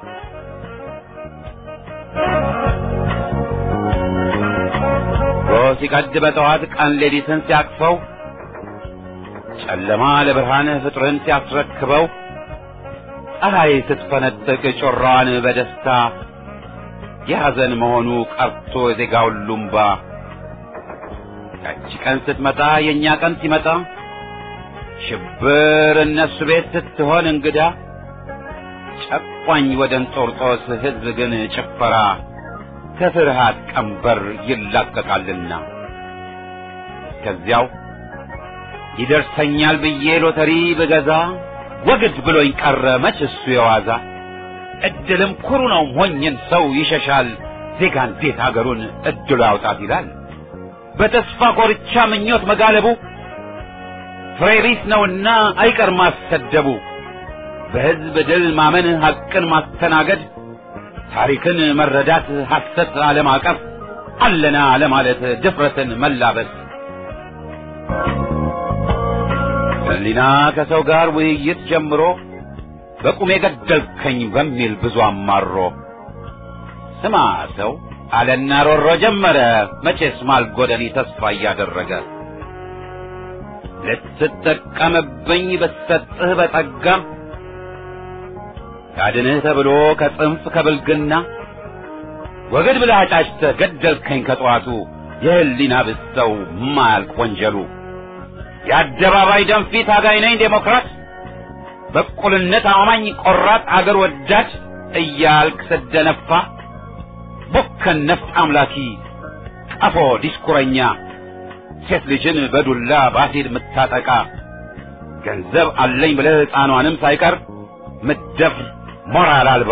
ጎህ ሲቀድ በጠዋት ቀን ሌሊትን ሲያቅፈው ጨለማ ለብርሃን ፍጥርን ሲያስረክበው ፀሐይ ስትፈነጥቅ ጮራዋን በደስታ የሐዘን መሆኑ ቀርቶ የዜጋው ሉምባ ያቺ ቀን ስትመጣ የእኛ ቀን ሲመጣ ሽብር እነሱ ቤት ስትሆን እንግዳ ጨቋኝ ወደ እንጦርጦስ ሕዝብ ግን ጭፈራ ከፍርሃት ቀንበር ይላቀቃልና ከዚያው ይደርሰኛል ብዬ ሎተሪ ብገዛ ወግድ ብሎኝ ቀረ መች እሱ የዋዛ እድልም ኩሩ ነው ሞኝን ሰው ይሸሻል ዜጋ እንዴት አገሩን እድሉ ያውጣት ይላል በተስፋ ኮርቻ ምኞት መጋለቡ ፍሬ ቢስ ነውና አይቀር ማሰደቡ በሕዝብ ድል ማመን ሐቅን ማስተናገድ ታሪክን መረዳት ሐሰት አለማቀፍ አለና ለማለት ድፍረትን መላበስ ሕሊና ከሰው ጋር ውይይት ጀምሮ በቁሜ ገደልከኝ በሚል ብዙ አማሮ ስማ ሰው አለና ሮሮ ጀመረ መቼስ ማልጎደኒ ተስፋ እያደረገ ልትጠቀምብኝ ብትሰጥህ በጠጋም ካድንህ ተብሎ ከጽንፍ ከብልግና ወገድ ብለህ አጫጭተህ ገደልከኝ ከጠዋቱ የህሊና ብሰው ማያልቅ ወንጀሉ የአደባባይ ደንፊት አጋይ ነኝ ዴሞክራት በእኩልነት አማኝ ቆራጥ አገር ወዳድ እያልክ ስደነፋ ቦከን ነፍጥ አምላኪ ቀፎ ዲስኩረኛ ሴት ልጅን በዱላ በአሲድ ምታጠቃ ገንዘብ አለኝ ብለህ ሕፃኗንም ሳይቀር ምትደፍር ሞራል አልባ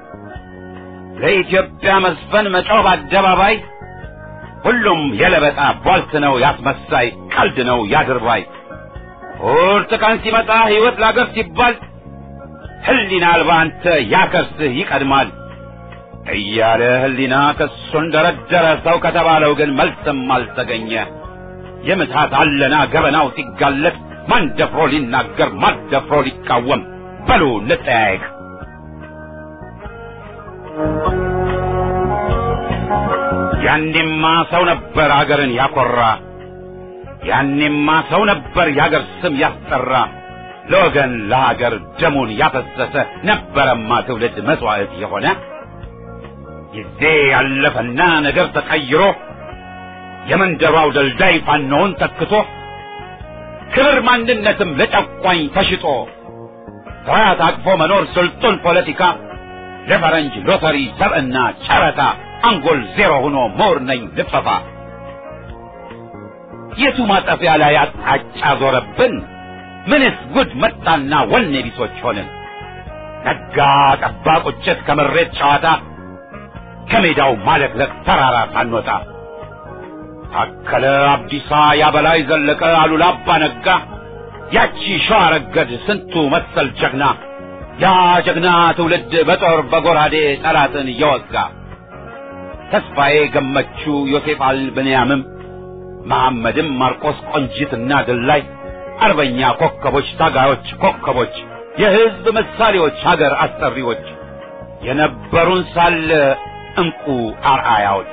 ለኢትዮጵያ መስፈን መጮህ በአደባባይ ሁሉም የለበጣ ቧልት ነው ያስመሳይ ቀልድ ነው ያድርባይ ቁርጥ ቀን ሲመጣ ሕይወት ላገር ሲባል ህሊና አልባ አንተ ያከርስህ ይቀድማል እያለ ህሊና ክሱን ደረደረ ሰው ከተባለው ግን መልስም አልተገኘ የምትሃት አለና ገበናው ሲጋለጥ ማን ደፍሮ ሊናገር ማን ደፍሮ ሊቃወም በሉ እንጠያየቅ ያኔማ ሰው ነበር አገርን ያኮራ ያኔማ ሰው ነበር የአገር ስም ያስጠራ ለወገን ለሀገር ደሙን ያፈሰሰ ነበረማ ትውልድ መስዋዕት የሆነ ጊዜ ያለፈና ነገር ተቀይሮ የመንደሯው ደልዳይ ፋኖውን ተክቶ ክብር ማንነትም ለጨቋኝ ተሽጦ ፍርሃት አቅፎ መኖር ስልጡን ፖለቲካ ለፈረንጅ ሎተሪ ሰብዕና ጨረታ አንጎል ዜሮ ሆኖ ምሁር ነኝ ልፈፋ የቱ ማጠፊያ ላይ አቅጣጫ ዞረብን ምንስ ጉድ መጣና ወኔ ቢሶች ሆንን ነጋ ጠባ ቁጭት ከመሬት ጨዋታ ከሜዳው ማለቅለቅ ተራራ ሳንወጣ ታከለ አብዲሳ ያበላይ ዘለቀ አሉላ አባ ነጋ ያቺ ሸዋ ረገድ ስንቱ መሰል ጀግና ያ ጀግና ትውልድ በጦር በጎራዴ ጠላትን እየወጋ ተስፋዬ ገመቹ ዮሴፍ አልብንያምም መሐመድም ማርቆስ ቆንጂትና ድላይ አርበኛ ኮከቦች ታጋዮች ኮከቦች የሕዝብ ምሳሌዎች ሀገር አስጠሪዎች የነበሩን ሳለ እንቁ አርአያዎች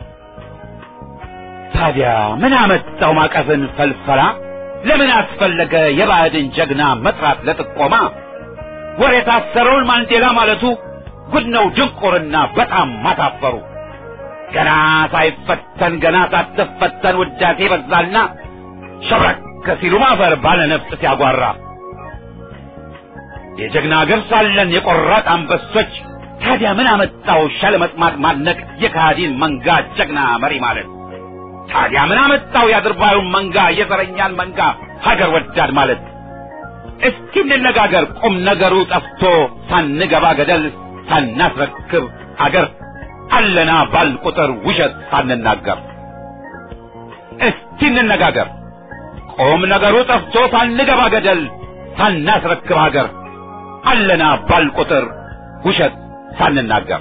ታዲያ ምን አመጣው ማቀፍን ፈልፈላ ለምን አስፈለገ የባዕድን ጀግና መጥራት ለጥቆማ ወሬ የታሰረውን ማንዴላ ማለቱ ጉድ ነው ድንቁርና በጣም ማታፈሩ ገና ሳይፈተን ገና ሳትፈተን ውዳሴ በዛልና ሸብረክ ሲሉ ማፈር ባለ ነፍጥ ሲያጓራ የጀግና አገር ሳለን የቆራጥ አንበሶች ታዲያ ምን አመጣው ሻለመጥማት ማድነቅ የካሃዲን መንጋ ጀግና መሪ ማለት ታዲያ ምን አመጣው የአድርባዩን መንጋ የዘረኛን መንጋ ሀገር ወዳድ ማለት እስኪ እንነጋገር ቁም ነገሩ ጠፍቶ ሳንገባ ገደል ሳናስረክብ አገር አለና ባል ቁጥር ውሸት ሳንናገር እስኪ እንነጋገር ቁም ነገሩ ጠፍቶ ሳንገባ ገደል ሳናስረክብ ሀገር አለና ባል ቁጥር ውሸት ሳንናገር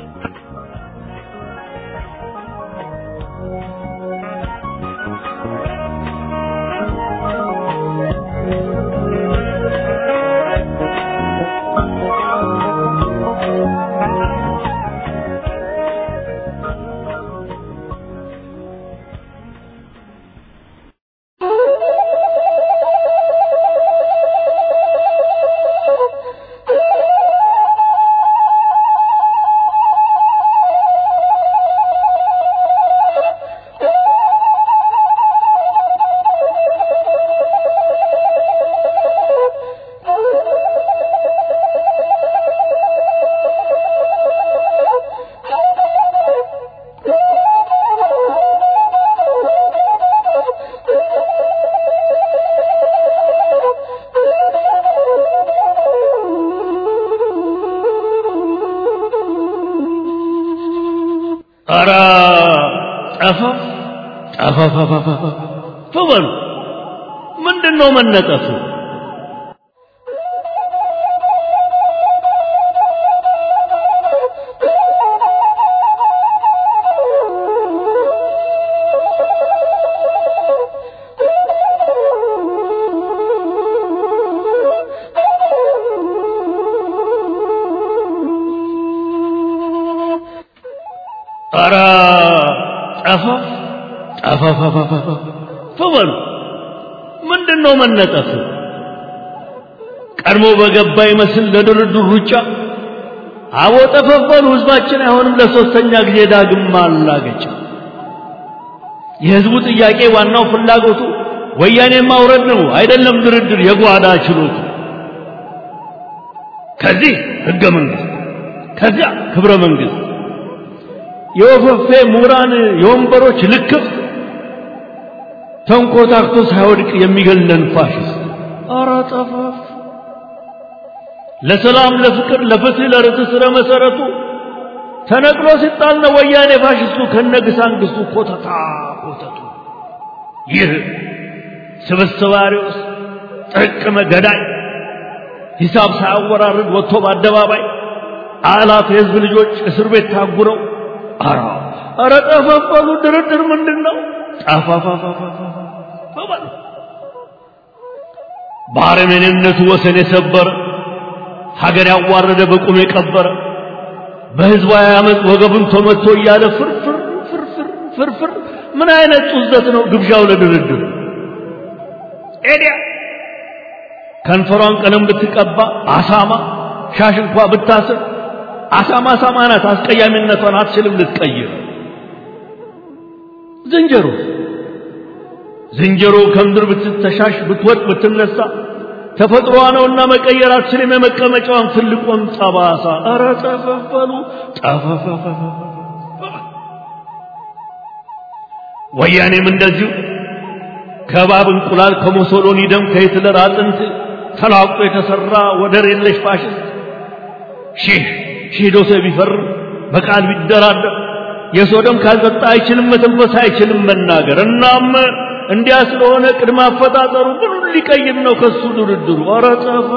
ኧረ ጠፋ ጠፋፋፋፋ በሉ ምንድን ነው መነጠፉ? ኧረ ጠፋ ጠፋፋፋፋ በሉ ምንድን ነው መነጠፉ? ቀድሞ በገባ ይመስል ለድርድር ሩጫ አቦ ጠፈፈሉ ህዝባችን አይሆንም ለሶስተኛ ጊዜ ዳግም ማላገጫ የህዝቡ ጥያቄ ዋናው ፍላጎቱ ወያኔን ማውረድ ነው አይደለም ድርድር የጓዳ ችሎቱ ከዚህ ህገ መንግስት ከዚያ ክብረ መንግስት የወፈፌ ምሁራን የወንበሮች ልክፍ ተንኮታክቶ ሳይወድቅ የሚገለን ፋሽስት ኧረ ጠፋፍ ለሰላም ለፍቅር ለፍትህ ለርትዕ ስረ መሰረቱ ተነቅሎ ሲጣል ነው ወያኔ ፋሽስቱ ከነግሳንግስቱ ኮተታ ኮተቱ ይህ ስብስብ አሪዎስ ጥርቅመ ገዳይ ሂሳብ ሳያወራርድ ወጥቶ በአደባባይ አላፍ የህዝብ ልጆች እስር ቤት ታጉረው አራ አረ ጠፋፋሉ ድርድር ምንድን ነው ጠፋፋፋፋፋ ባረመኔነቱ ወሰን የሰበረ ሀገር ያዋረደ በቁም የቀበረ በህዝባዊ አመፅ ወገቡን ተመቶ እያለ ፍርፍር ፍርፍር ፍርፍር ምን አይነት ጡዘት ነው ግብዣው ለድርድር ኤዲያ ከንፈሯን ቀለም ብትቀባ አሳማ ሻሽ እንኳ ብታስር አሳማ አሳማ ናት አስቀያሚነቷን አትችልም ልትቀይር ዝንጀሮ ዝንጀሮ ከምድር ብትተሻሽ ብትወጥ ብትነሳ ተፈጥሮዋ ነውና መቀየር አትችልም የመቀመጫዋን ትልቁን ጠባሳ። ኧረ ጠፈፈሉ ጠፈፈፈ ወያኔም እንደዚሁ ከባብ እንቁላል ከሞሶሎኒ ደም ከሂትለር አጥንት ተላቆ የተሰራ ወደር የለሽ ፋሽስት ሺህ ሺህ ዶሴ ቢፈርም በቃል ቢደራደር የሰው ደም ካልጠጣ አይችልም መተንፈስ አይችልም መናገር። እናም እንዲያ ስለሆነ ቅድመ አፈጣጠሩ ምኑን ሊቀይር ነው ከሱ ድርድሩ? ኧረ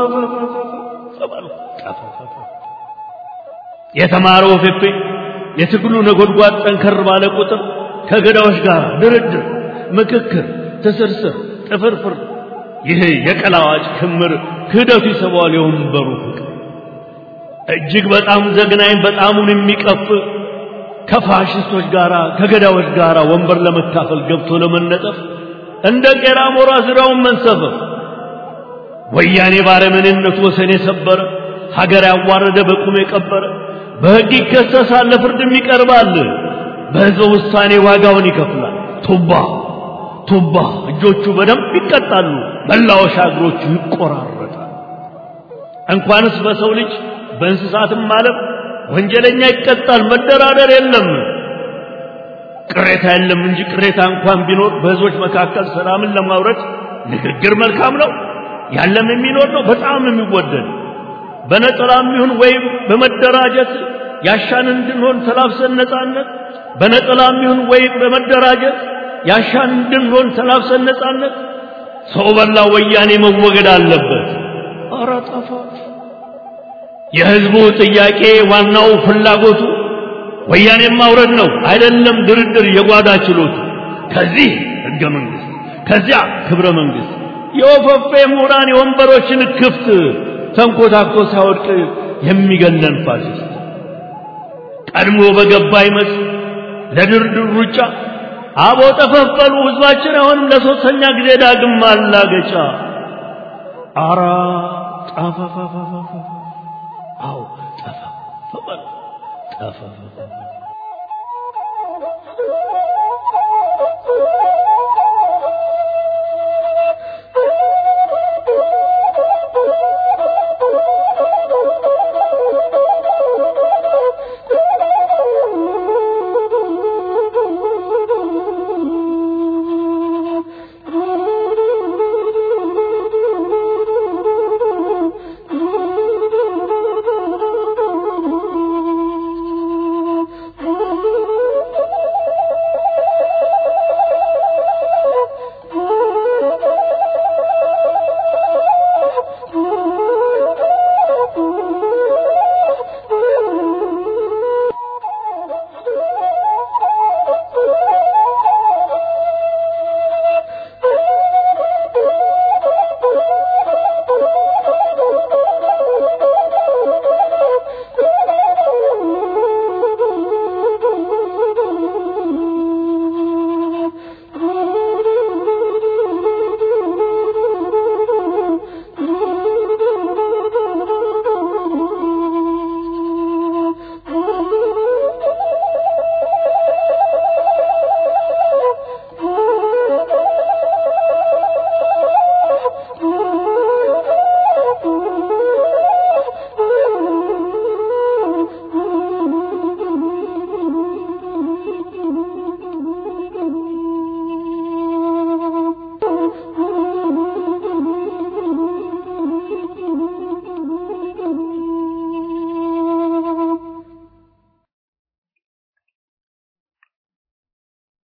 የተማረው ፌፌ የትግሉ ነጎድጓድ ጠንከር ባለ ቁጥር ከገዳዎች ጋር ድርድር፣ ምክክር፣ ትስርስር፣ ጥፍርፍር ይህ የቀላዋጭ ክምር ክህደቱ ይስበዋል የወንበሩ ፍቅር እጅግ በጣም ዘግናኝ በጣሙን የሚቀፍ ከፋሽስቶች ጋር ከገዳዎች ጋር ወንበር ለመካፈል ገብቶ ለመነጠፍ እንደ ቄራ ሞራ ዙሪያውን መንሰፈፍ ወያኔ ባረመኔነቱ ወሰን የሰበረ ሀገር ያዋረደ በቁም የቀበረ በሕግ ይከሰሳል ለፍርድም ይቀርባል በሕዝበ ውሳኔ ዋጋውን ይከፍላል ቱባ ቱባ እጆቹ በደንብ ይቀጣሉ መላወሻ እግሮቹ ይቆራረጣል እንኳንስ በሰው ልጅ በእንስሳትም ማለት ወንጀለኛ ይቀጣል መደራደር የለም ቅሬታ የለም እንጂ ቅሬታ እንኳን ቢኖር በህዝቦች መካከል ሰላምን ለማውረድ ንግግር መልካም ነው ያለም የሚኖር ነው በጣም የሚወደድ በነጠላም ይሁን ወይም በመደራጀት ያሻን እንድንሆን ተላብሰን ነጻነት በነጠላም ይሁን ወይም በመደራጀት ያሻን እንድንሆን ተላብሰን ነጻነት ሰው በላ ወያኔ መወገድ አለበት ኧረ ጠፋ የህዝቡ ጥያቄ ዋናው ፍላጎቱ ወያኔን ማውረድ ነው አይደለም ድርድር የጓዳ ችሎቱ ከዚህ ህገ መንግስት ከዚያ ክብረ መንግስት የወፈፌ ምሁራን የወንበሮችን ክፍት ተንኮታኮ ሳይወድቅ የሚገለን ፋሽስት ቀድሞ በገባ ይመስል ለድርድር ሩጫ አቦ ጠፈፈሉ ህዝባችን አሁንም ለሶስተኛ ጊዜ ዳግም ማላገጫ አራ ጠፈፈፈፈ አው ጠፈፈ ጠፈፈ